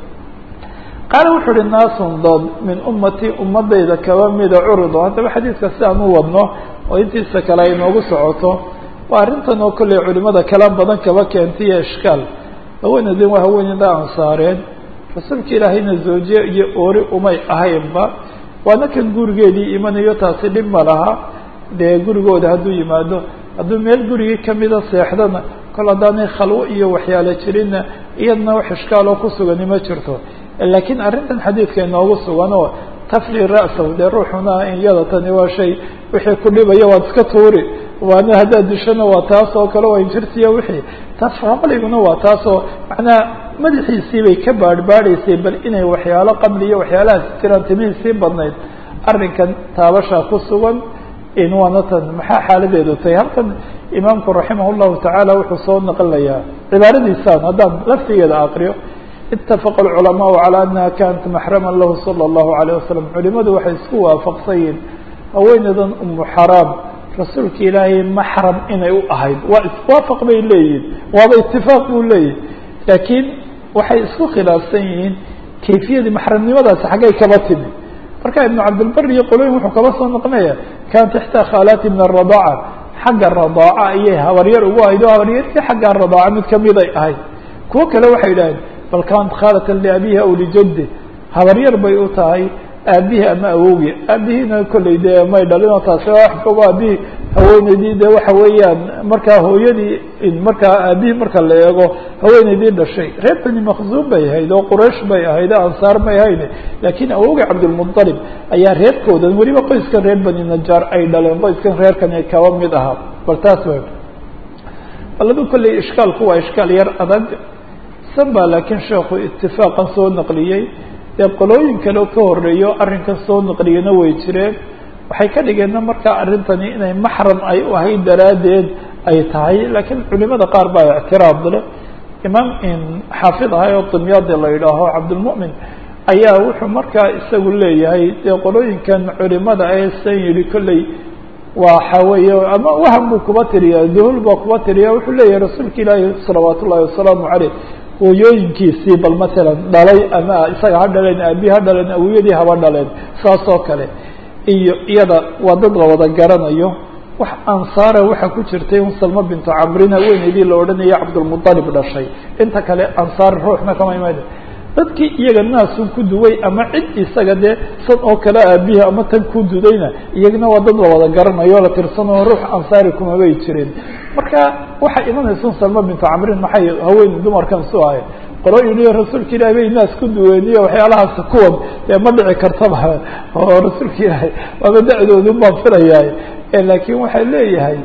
qaala wuxuu uhi naasun dad min ummatii ummadayda kaba mida curido haddaba xadiidka si aan u wadno oo intiisa kale ay noogu socoto waa arrintan oo kolley culimada kala badan kaba keentaiyo ishkaal haweenaydin waa haweeneyda ansaareen rasuulka ilaahayna zawje iyo oori umay ahaynba waana kan gurigeedii imanayo taasi dhib ma laha dee gurigooda hadduu yimaado hadduu meel gurigii kamida seexdana kol haddaanay khalwo iyo waxyaale jirinna iyadna wax ishkaaloo ku sugani ma jirto laakiin arrintan xadiidka inoogu sugan oo tafli ra'sahu dee ruuxuna iyada tani waa shay wixii ku dhibaya waad iska tuuri waana haddaad dishana waa taas oo kale waa injirtiya wixii tafaqliguna waa taasoo macnaha madaxiisii bay ka baadhbaadhaysay bal inay waxyaalo qabli iyo waxyaalahaas jiraan timihiisii badnayd arrinkan taabashaa ku sugan in waana tan maxaa xaaladeedu tahay halkan imaamku raximah llahu tacaala wuxuu soo naqlilayaa cibaaradiisaan haddaan laftigeeda aqriyo itafaqa alculamaau calaa annaha kanat maxraman lahu sala allahu alayh wasalam culimadu waxay isku waafaqsan yihin haweeneydan umu xaraam rasuulka ilaahay maxram inay u ahayd waa iswaafaq bay leeyihin waaba itifaaq buu leeyihi laakiin waxay isku khilaafsan yihiin kayfiyadii maxramnimadaasi xaggay kaba timi marka ibnu cabdilbar iyo qoloyin wuxuu kaba soo noqonaya kanat ixtaa khaalaati min aradaaca xagga radaaca ayay habaryar ugu ahayd oo habaryartii xagga radaaca mid kamiday ahayd kuwo kale waxay yidhaaheen bal kanat khaalatan liabihi aw lijaddi habaryar bay u tahay aabihii ama awowgii aabihiina kolley dee may dhalino taasi wax fogo aabihii haweeneydii de waxa weeyaan markaa hooyadii markaa aabihii marka la eego haweeneydii dhashay reer beni makzuum bay ahayd oo quraysh bay ahayd o ansaar may ahayn laakiin awowgii cabdilmuطalib ayaa reerkoodan weliba qoyskan reer beni najaar ay dhaleen qoyskan reerkani kaba mid ahaa bal taas wa baladu kolley ishkaalku waa ishkaal yar adag san baa laakiin sheekhu itifaaqan soo naqliyey dee qolooyin kale ka horeeyo arrinkan soo naqliyana way jireen waxay ka dhigeenna markaa arrintani inay maxram ay u ahayd daraaddeed ay tahay laakiin culimada qaar baa ictiraad leh imaam xaafid ahay oo dimyaadi la yidhaaho cabdilmu'min ayaa wuxuu markaa isagu leeyahay dee qolooyinkan culimada ee san yidhi kolley waxa weeye ama waham buu kuba tiriya duhul baa kuba tiriya wuxuu leeyahay rasuulka ilaahi salawaat ullahi wasalaamu caleyh hooyooyinkiisii bal matalan dhalay ama isaga ha dhaleen aabihi ha dhaleen awiyadii haba dhaleen saas oo kale iyo iyada waa dad la wada garanayo wax ansaara waxaa ku jirtay un salma bintu camrin haweeneydii la odhanaya cabdulmuطalib dhashay inta kale ansaar ruuxna kama imaada dadkii iyaga naasun ku duway ama cid isaga dee san oo kale aabihi ama tan ku dudayna iyagana waa dad la wada garanayo la tirsanoo ruux ansaari kumabay jireen marka waxay imanaysun salma bintu camrin maxay haween dumarkan su ahay qolooyin iyo rasuulka ilahi bay naas ku duween iyo waxyaalahaas kuwan dee ma dhici kartaba oo rasuulka ilaahay waaba da-doodu baan filayahay laakiin waxay leeyahay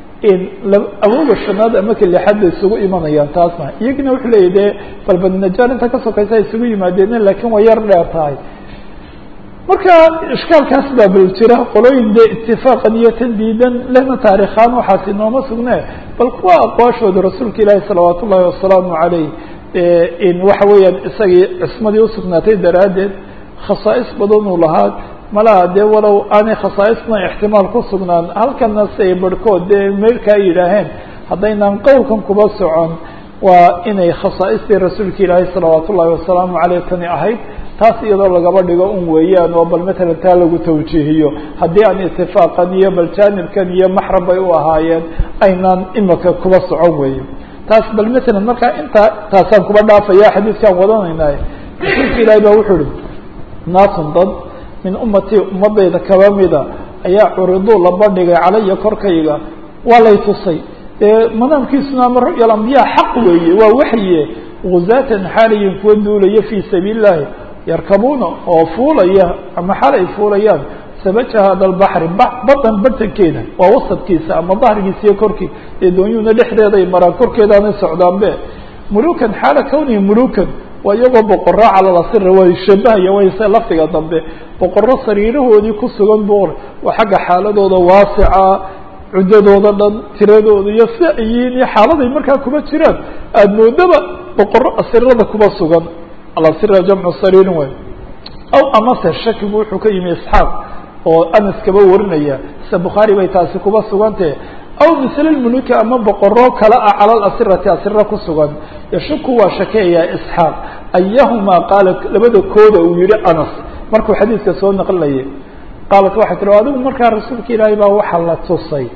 awooga shanaad ama ka lixaad bay isugu imanayaan taasna iyagina wuxuu leeyahy dee balbadinajaar inta ka sokaysa isugu yimaadeen laakiin way yar dheer tahay marka ishkaalkaas baa bal jira qolooyin dee itifaaqan iyo tan diidan lehna taarikhaan waxaasi nooma sugne bal kuwa aqwaashooda rasuulka ilaahi salawaat ullahi wasalaamu caleyh in waxa weeyaan isagii cismadii usugnaatay daraaddeed khasaa'is badan uu lahaa malaha dee walow aanay khasaaisna ixtimaal ku sugnaan halkana si ay barhkood dee meelkaa yidhaaheen haddaynaan qowlkan kuba socon waa inay khasaaistii rasuulka ilaahay salawaat ullahi wasalaamu caleyh tani ahayd taas iyadoo lagaba dhigo un weeyaan oo bal matalan taa lagu tawjiihiyo haddii aan itifaaqan iyo bal jaanibkan iyo maxram bay u ahaayeen aynaan imika kuba socon weeye taas bal matalan markaa intaa taasaan kuba dhaafaya xadiidkaan wadanaynaay rasuulka ilaahay baa wuxuu ihi naasun dad min ummatii ummadayda kaba mida ayaa curiduu la bandhigay calaya korkayga waa lay tusay dee manaamkiisuna ama ru'ya alambiya xaq weeye waa waxye guzaatan xaaliyin kuwa duulaya fii sabiili llahi yarkabuuna oo fuulaya ama xal ay fuulayaan sabaja hada lbaxri badan bartankeeda waa wasadkiisa ama dahrigiisa iyo korkii dee doonyuhuna dhexdeeday maraan korkeedaanay socdaanbe mulukan xaala kawnihi mulukan waa iyagoo boqoro calalasira way shabahaya wayse laftiga dambe boqoro sariirahoodii ku sugan boqor waa xagga xaaladooda waasica cuddadooda dhan tiradooda iyo si ay yihiin iyo xaaladay markaa kuma jiraan aada moodaba boqoro asirada kuma sugan alasira jamcu sariirin wey aw amase shakigu wuxuu ka yimi isxaaq oo anas kaba warinaya sida bukhaari bay taasi kuba sugantahe aw misl lmuluki ama boqoro kale ah cala lasirati asira ku sugan yashuku waa shakeeyaa isxaaq ayahumaa qaala labada kooda uu yihi anas markuu xadiidka soo naqlinayay qaalat waxay tiri adigu markaa rasuulka ilaahay baa waxaa la tusay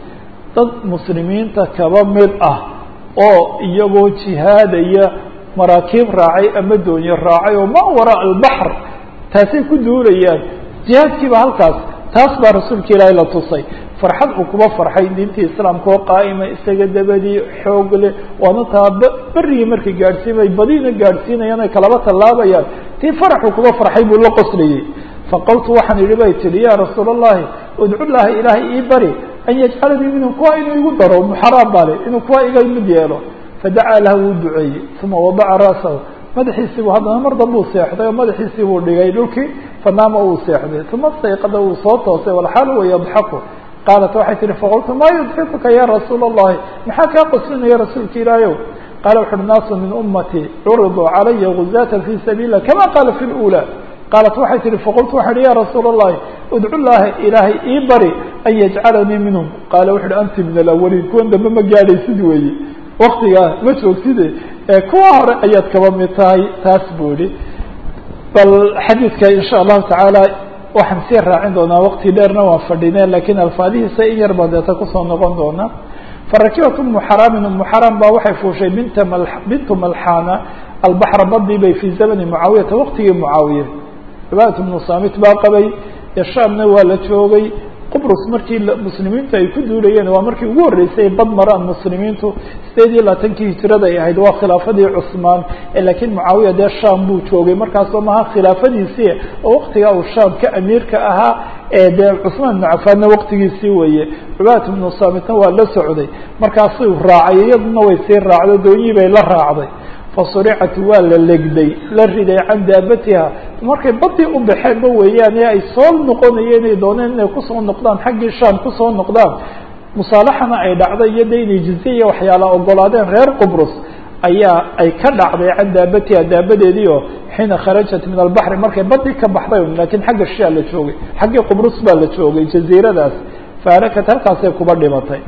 dad muslimiinta kaba mid ah oo iyagoo jihaadaya maraakiib raacay ama doonyo raacay oo ma waraa albaxr taasay ku duulayaan jihaadkiiba halkaas taas baa rasuulka ilaahay la tusay farxad uu kuba farxay diintii islaamka oo qaa'ima isaga dabadii xoog leh waana taa berigii markay gaadhsiimay badiina gaadhsiinayaan ay kalaba tallaabayaan tii faraxuu kuba farxay buu la qoslayey faqultu waxaan idhi bay tihi ya rasuula allahi udcu llaha ilaahay ii bari an yajcalanii minhum kuwa inuu igu daro muxaraam bale inuu kuwa iga mid yeelo fadacaa laha wuu duceeyey uma wadaca ra'sahu madaxiisii buu haddana mar dambuu seexday oo madaxiisii buu dhigay dhulkii fanaama uu seexday uma stayqada uu soo toosay walxaal wa yadxaku qaalat waxay tihi faqultu maa yudxikuka ya rasuula allahi maxaa kaa qoslinaya rasuulka ilaahayow qaala wuxu uhi naasu min ummatii curiduu calaya guzaata fi sabiil lah kama qaala fi lula qaalat waxay tihi faqultu waxaa ihi ya rasuula allahi udcu llaha ilaahay ii bari an yajcalanii minhum qaala wuxu uhi anti min alawaliin kuwan dambe ma gaadhaysid weeye waktigaa ma joogside kuwa hore ayaad kaba mid tahay taas buu ihi bal xadiidka insha allahu tacaala waxaan sii raacin doonaa wakti dheerna waan fadhine lakin alfaadihiisa in yar baan deeta kusoo noqon doonaa farakibat umu xaraamin umu xaraam baa waxay fuushay binta m bintu malxana albaxra badii bay fii zamani mucaawiyata waktigii mucaawiya cibadat bnu samit baa qabay shaamna waa la joogay qubrus markii muslimiintu ay ku duulayeen waa markii ugu horreysay bad maraan muslimiintu sideed iyo labaatankii hijirada ay ahayd waa khilaafadii cusmaan laakiin mucaawiya dee sham buu joogay markaasoo maha khilaafadiisii oo waktigaa uu sham ka amiirka ahaa ee dee cusmaan ibnu cafaanna waktigiisii weeye cubadat ibnu samitna waa la socday markaasuu raacay iyaduna way sii raacday doonyii bay la raacday fasuricat waa la legday la riday can daabatiha markay badii u baxeenba weeyaan ee ay soo noqonayeen inay dooneen inay kusoo noqdaan xaggii sham kusoo noqdaan musaalaxana ay dhacday iyo de inay jizye iyo waxyaala ogolaadeen reer qubrus ayaa ay ka dhacday can daabatiha daabadeedii oo xiina kharajat min albaxri markay badii ka baxday lakiin xagga shia la joogay xaggii qubrus baa la joogay jaziiradaas faarakat halkaasay kuba dhimatay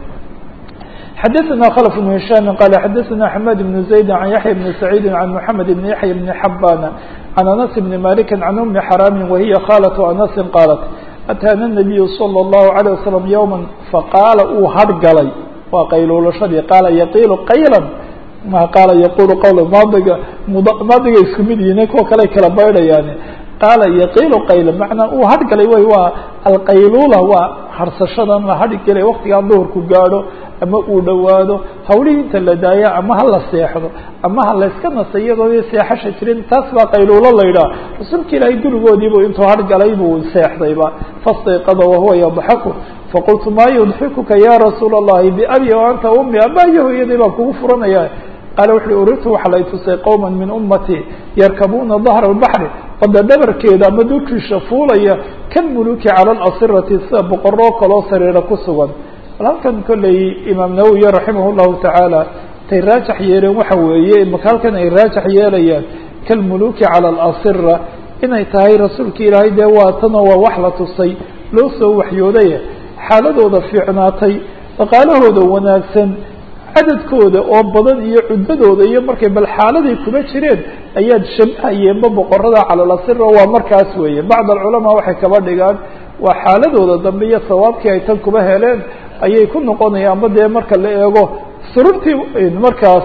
xdثna khلف بن هiشhام qال xdثna حmاد بن زaيد عن yaحyى بن سعيد عن محمد بن yaحyى بن حbاn عن أنس بن مالك عن أم حرام وهiy khالة أنس qاaلت أtاna النبي صلى الله عليه وسلم يوما faqاala uu hargalay waa qayluulashadii qaala yqiil qayla ma qaala yqul qwl maadiga maadiga isku mid yihin kuwa kale kala baydhayaan qaala yaqiilu qayla macnaa uu hargalay way waa alqaylula waa harsashadan la hadhigala waktigaa duhurku gaadho ama uu dhowaado hawlihii inta la daaya ama ha la seexdo ama ha layska nasa iyadoo seexasha jirin taas baa qayluulo la yidhaha rasuulka ilaahay gurigoodiibu intuu hargalay buu seexdayba fastayqada wahuwa yadxaku faqultu maa yudxikuka ya rasuula allahi biabi o anta umi abaayo hooyaday baan kugu furanaya qaala wuxuui urirtu waxaa lay tusay qowma min ummatii yarkabuuna dahra albaxri wada dhabarkeeda ama dulkiisha fuulaya kalmuluki cala alasirati sida boqoroo kaloo sariira ku sugan bal halkan kolley imaam nawowi raximah llahu tacaala tay raajax yeeleen waxa weeye maka halkan ay raajax yeelayaan kalmuluki cala alasira inay tahay rasuulka ilaahay dee waa tanoo waa wax la tusay loo soo waxyooday xaaladooda fiicnaatay dhaqaalahooda wanaagsan cadadkooda oo badan iyo cuddadooda iyo markay bal xaaladay kuma jireen ayaad shabahayeenba boqorada calalasira waa markaas weeye bacd alculamaa waxay kaba dhigaan waa xaaladooda dambe iyo sawaabkii ay tan kuba heleen ayay ku noqonayaanba dee marka la eego sururtii markaas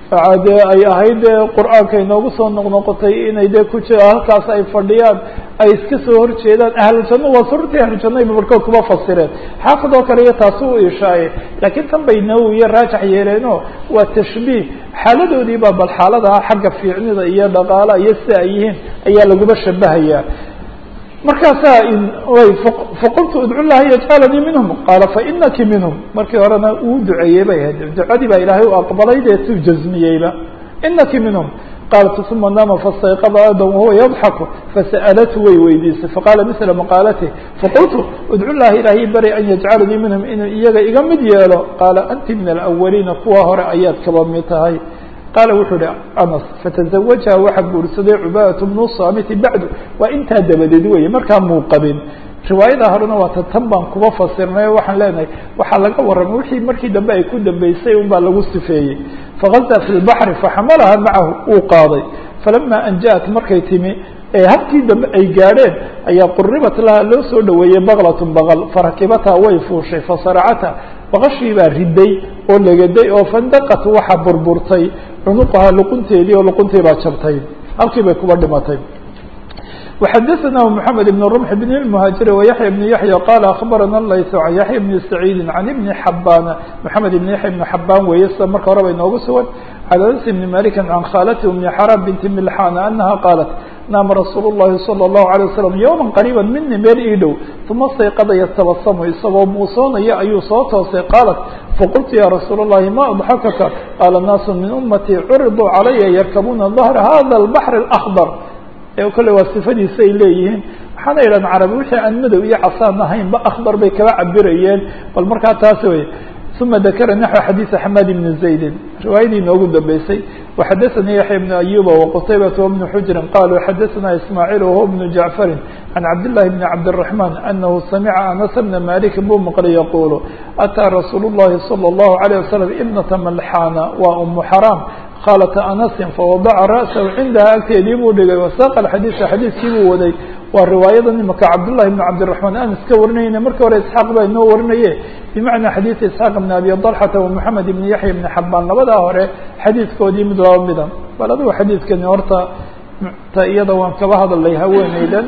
dee ay ahayd dee qur-aanka inoogu soo noqnoqotay inay dee ku jira halkaas ay fadhiyaan ay iska soo horjeedaan ahlujanno waa sururtii ahlujanno ayba barkood kuma fasireen xaafid oo kale iyo taasi u ishaaye laakiin tan bay nawowiye raajax yeeleenoo waa tashbiih xaaladoodii baa bal xaaladaha xagga fiicnida iyo dhaqaalaha iyo sida ay yihiin ayaa laguma shabahayaa markaasaa faqultu udcu llaha yajcalanii minhum qaala fainaki minhum markii horena uu duceeyey bay ahayd ducadii baa ilaahay u aqbalay dee tuu jazmiyeyba inaki minhum qaalat uma nama fastayqada adam wahuwa yadxaku fasa'alatu way weydiisay faqaala misla maqaalati faqultu udcu llaha ilaahay bari an yajcalanii minhum inuu iyaga iga mid yeelo qaala anti min alawaliina kuwa hore ayaad kaba mid tahay qaala wuxuu uhi anas fataزawajaha waxaa guursaday cubaadat bnu samiti bacdu waa intaa dabadeed weye markaa muu qabin riwaayada horena waa ta tan baan kuba fasirnay o waxaan leenahay waxaa laga warramay wixii markii dambe ay ku dambeysay un baa lagu sifeeyey fagazaa fi lbaxri faxamalaha macahu uu qaaday falama an jaءat markay timi ee habkii dambe ay gaadheen ayaa quribat laha loo soo dhaweeyey baklatun baqal farakibata way fuushay fasaracata baqashii baa riday oo legaday oo fandaqat waxa burburtay cunuqaha luqunteedii oo luquntii baa jabtay halkii bay kuba dhimatay وxdثnah محamed بن رمح بن المهاaجر ويحyى بن يحيى qال أخبرna layث عن يحيى بن سعيد عن بن حbاn محamed بن يحيى بن حbاn weeye sida marka hore bay noogu sugan عن أنس بن مالك عن khاalته أم حرام بنت ملحان أنها qاaلت naama rasuul الlahi salى الlahu عalيه waslم yowma qariiba mini meel ii dhow uma sayqada yatabasamu isagoo muusoonaya ayuu soo toosay qaalat faqultu ya rasuul الlahi ma adxakaka qaala naasu min umatii curiduu calaya yarkabuuna dahra hada الbaحr الأkضر kole waa sifadiisa ay leeyihiin waxaana yidhahan carabi wixii aan madow iyo casaan ahayn ba akbar bay kaba cabirayeen bal markaa taas wey uma dakara naxو xadiiث xamaad bn زaydin riwaayadii noogu dambeysay وxadaثanii yaحya بn ayuba وqtaybaة وبn xujri qaluu xadaثna ismaaعiil whuwa بn jaعfari عan cabdالlahi bn cabdالرaحman anahu samica anas bna maliki buu maqlay yaqulu atىa rasuul الlahi salى الlahu عalيه waslم ibnata malxana waa umu xaraam khaalata anasin fawadaca ra'sahu cindaha agteedii buu dhigay wasaaqa xadiisa xadiiskii buu waday waa riwaayada imaka cabdullahi bn cabdiraحmaan anas ka warinayna markii hore isxaaq baa inoo warinaye bimacnaa xadiida isxaaq bn abi dalxata wamoxamed ibn yaxya bn xabaan labadaa hore xadiidkoodii mid laba mida bal adigu xadiidkani horta ta iyada waan kaba hadalay haweeneydan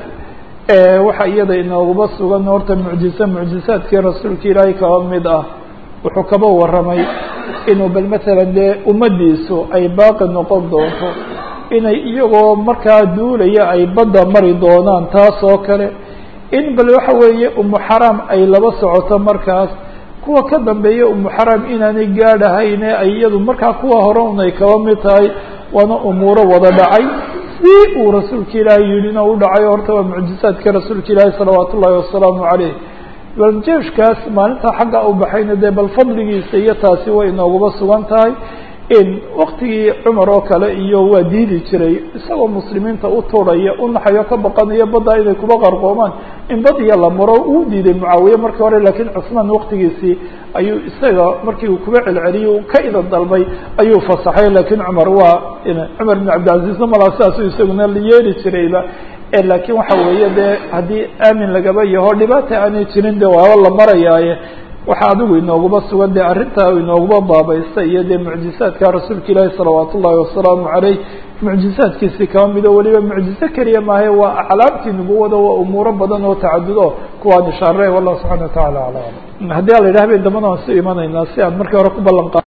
waxa iyada inooguba sugan horta mucjize mucjizaadkii rasuulka ilaahay kaba mid ah wuxuu kaba waramay inuu bal matalan dee ummadiisu ay baaqi noqon doonto inay iyagoo markaa duulaya ay badda mari doonaan taas oo kale in bal waxa weeye umu xaraam ay laba socoto markaas kuwa ka dambeeya umu xaraam inaanay gaadhahayne ay iyadu markaa kuwa hore un ay kaba mid tahay waana umuuro wada dhacay si uu rasuulka ilaahay yidhina u dhacay horta waa mucjizaadka rasuulka ilaahi salawaat ullahi wasalaamu caleyh bal jeeshkaas maalintaa xagga u baxayna dee bal fadligiisa iyo taasi way inooguba sugan tahay in waktigii cumar oo kale iyo waa diidi jiray isagoo muslimiinta u turaya u naxayo ka baqanayo badda inay kuba qarqoomaan in bad iyo la maro uu diiday mucaawiye markii hore laakiin cusmaan waktigiisii ayuu isaga markii uu kuba celceliyey ka idan dalbay ayuu fasaxay laakiin cumar waa cumar bin cabdilcaziizna malaa sidaasuu isaguna yeeli jirayba laakiin waxa weeye dee haddii aamin lagaba yaho dhibaata aanay jirin de waaba la marayaaye waxa adigu inooguba sugan dee arrintaa inooguba baabaysta iyo dee mucjizaadka rasuulka ilaahi salawaat ullahi wasalaamu caleyh mucjizaadkiisi kaba mido weliba mucjize keliya maahe waa aclaamtii nubuwada waa umuuro badan oo tacadudo kuwaan ishaare wallahu subxana wa tacala ala alam haddii ala yidhah bay dambana waan su imanaynaa si aan markii hore ku ballan qa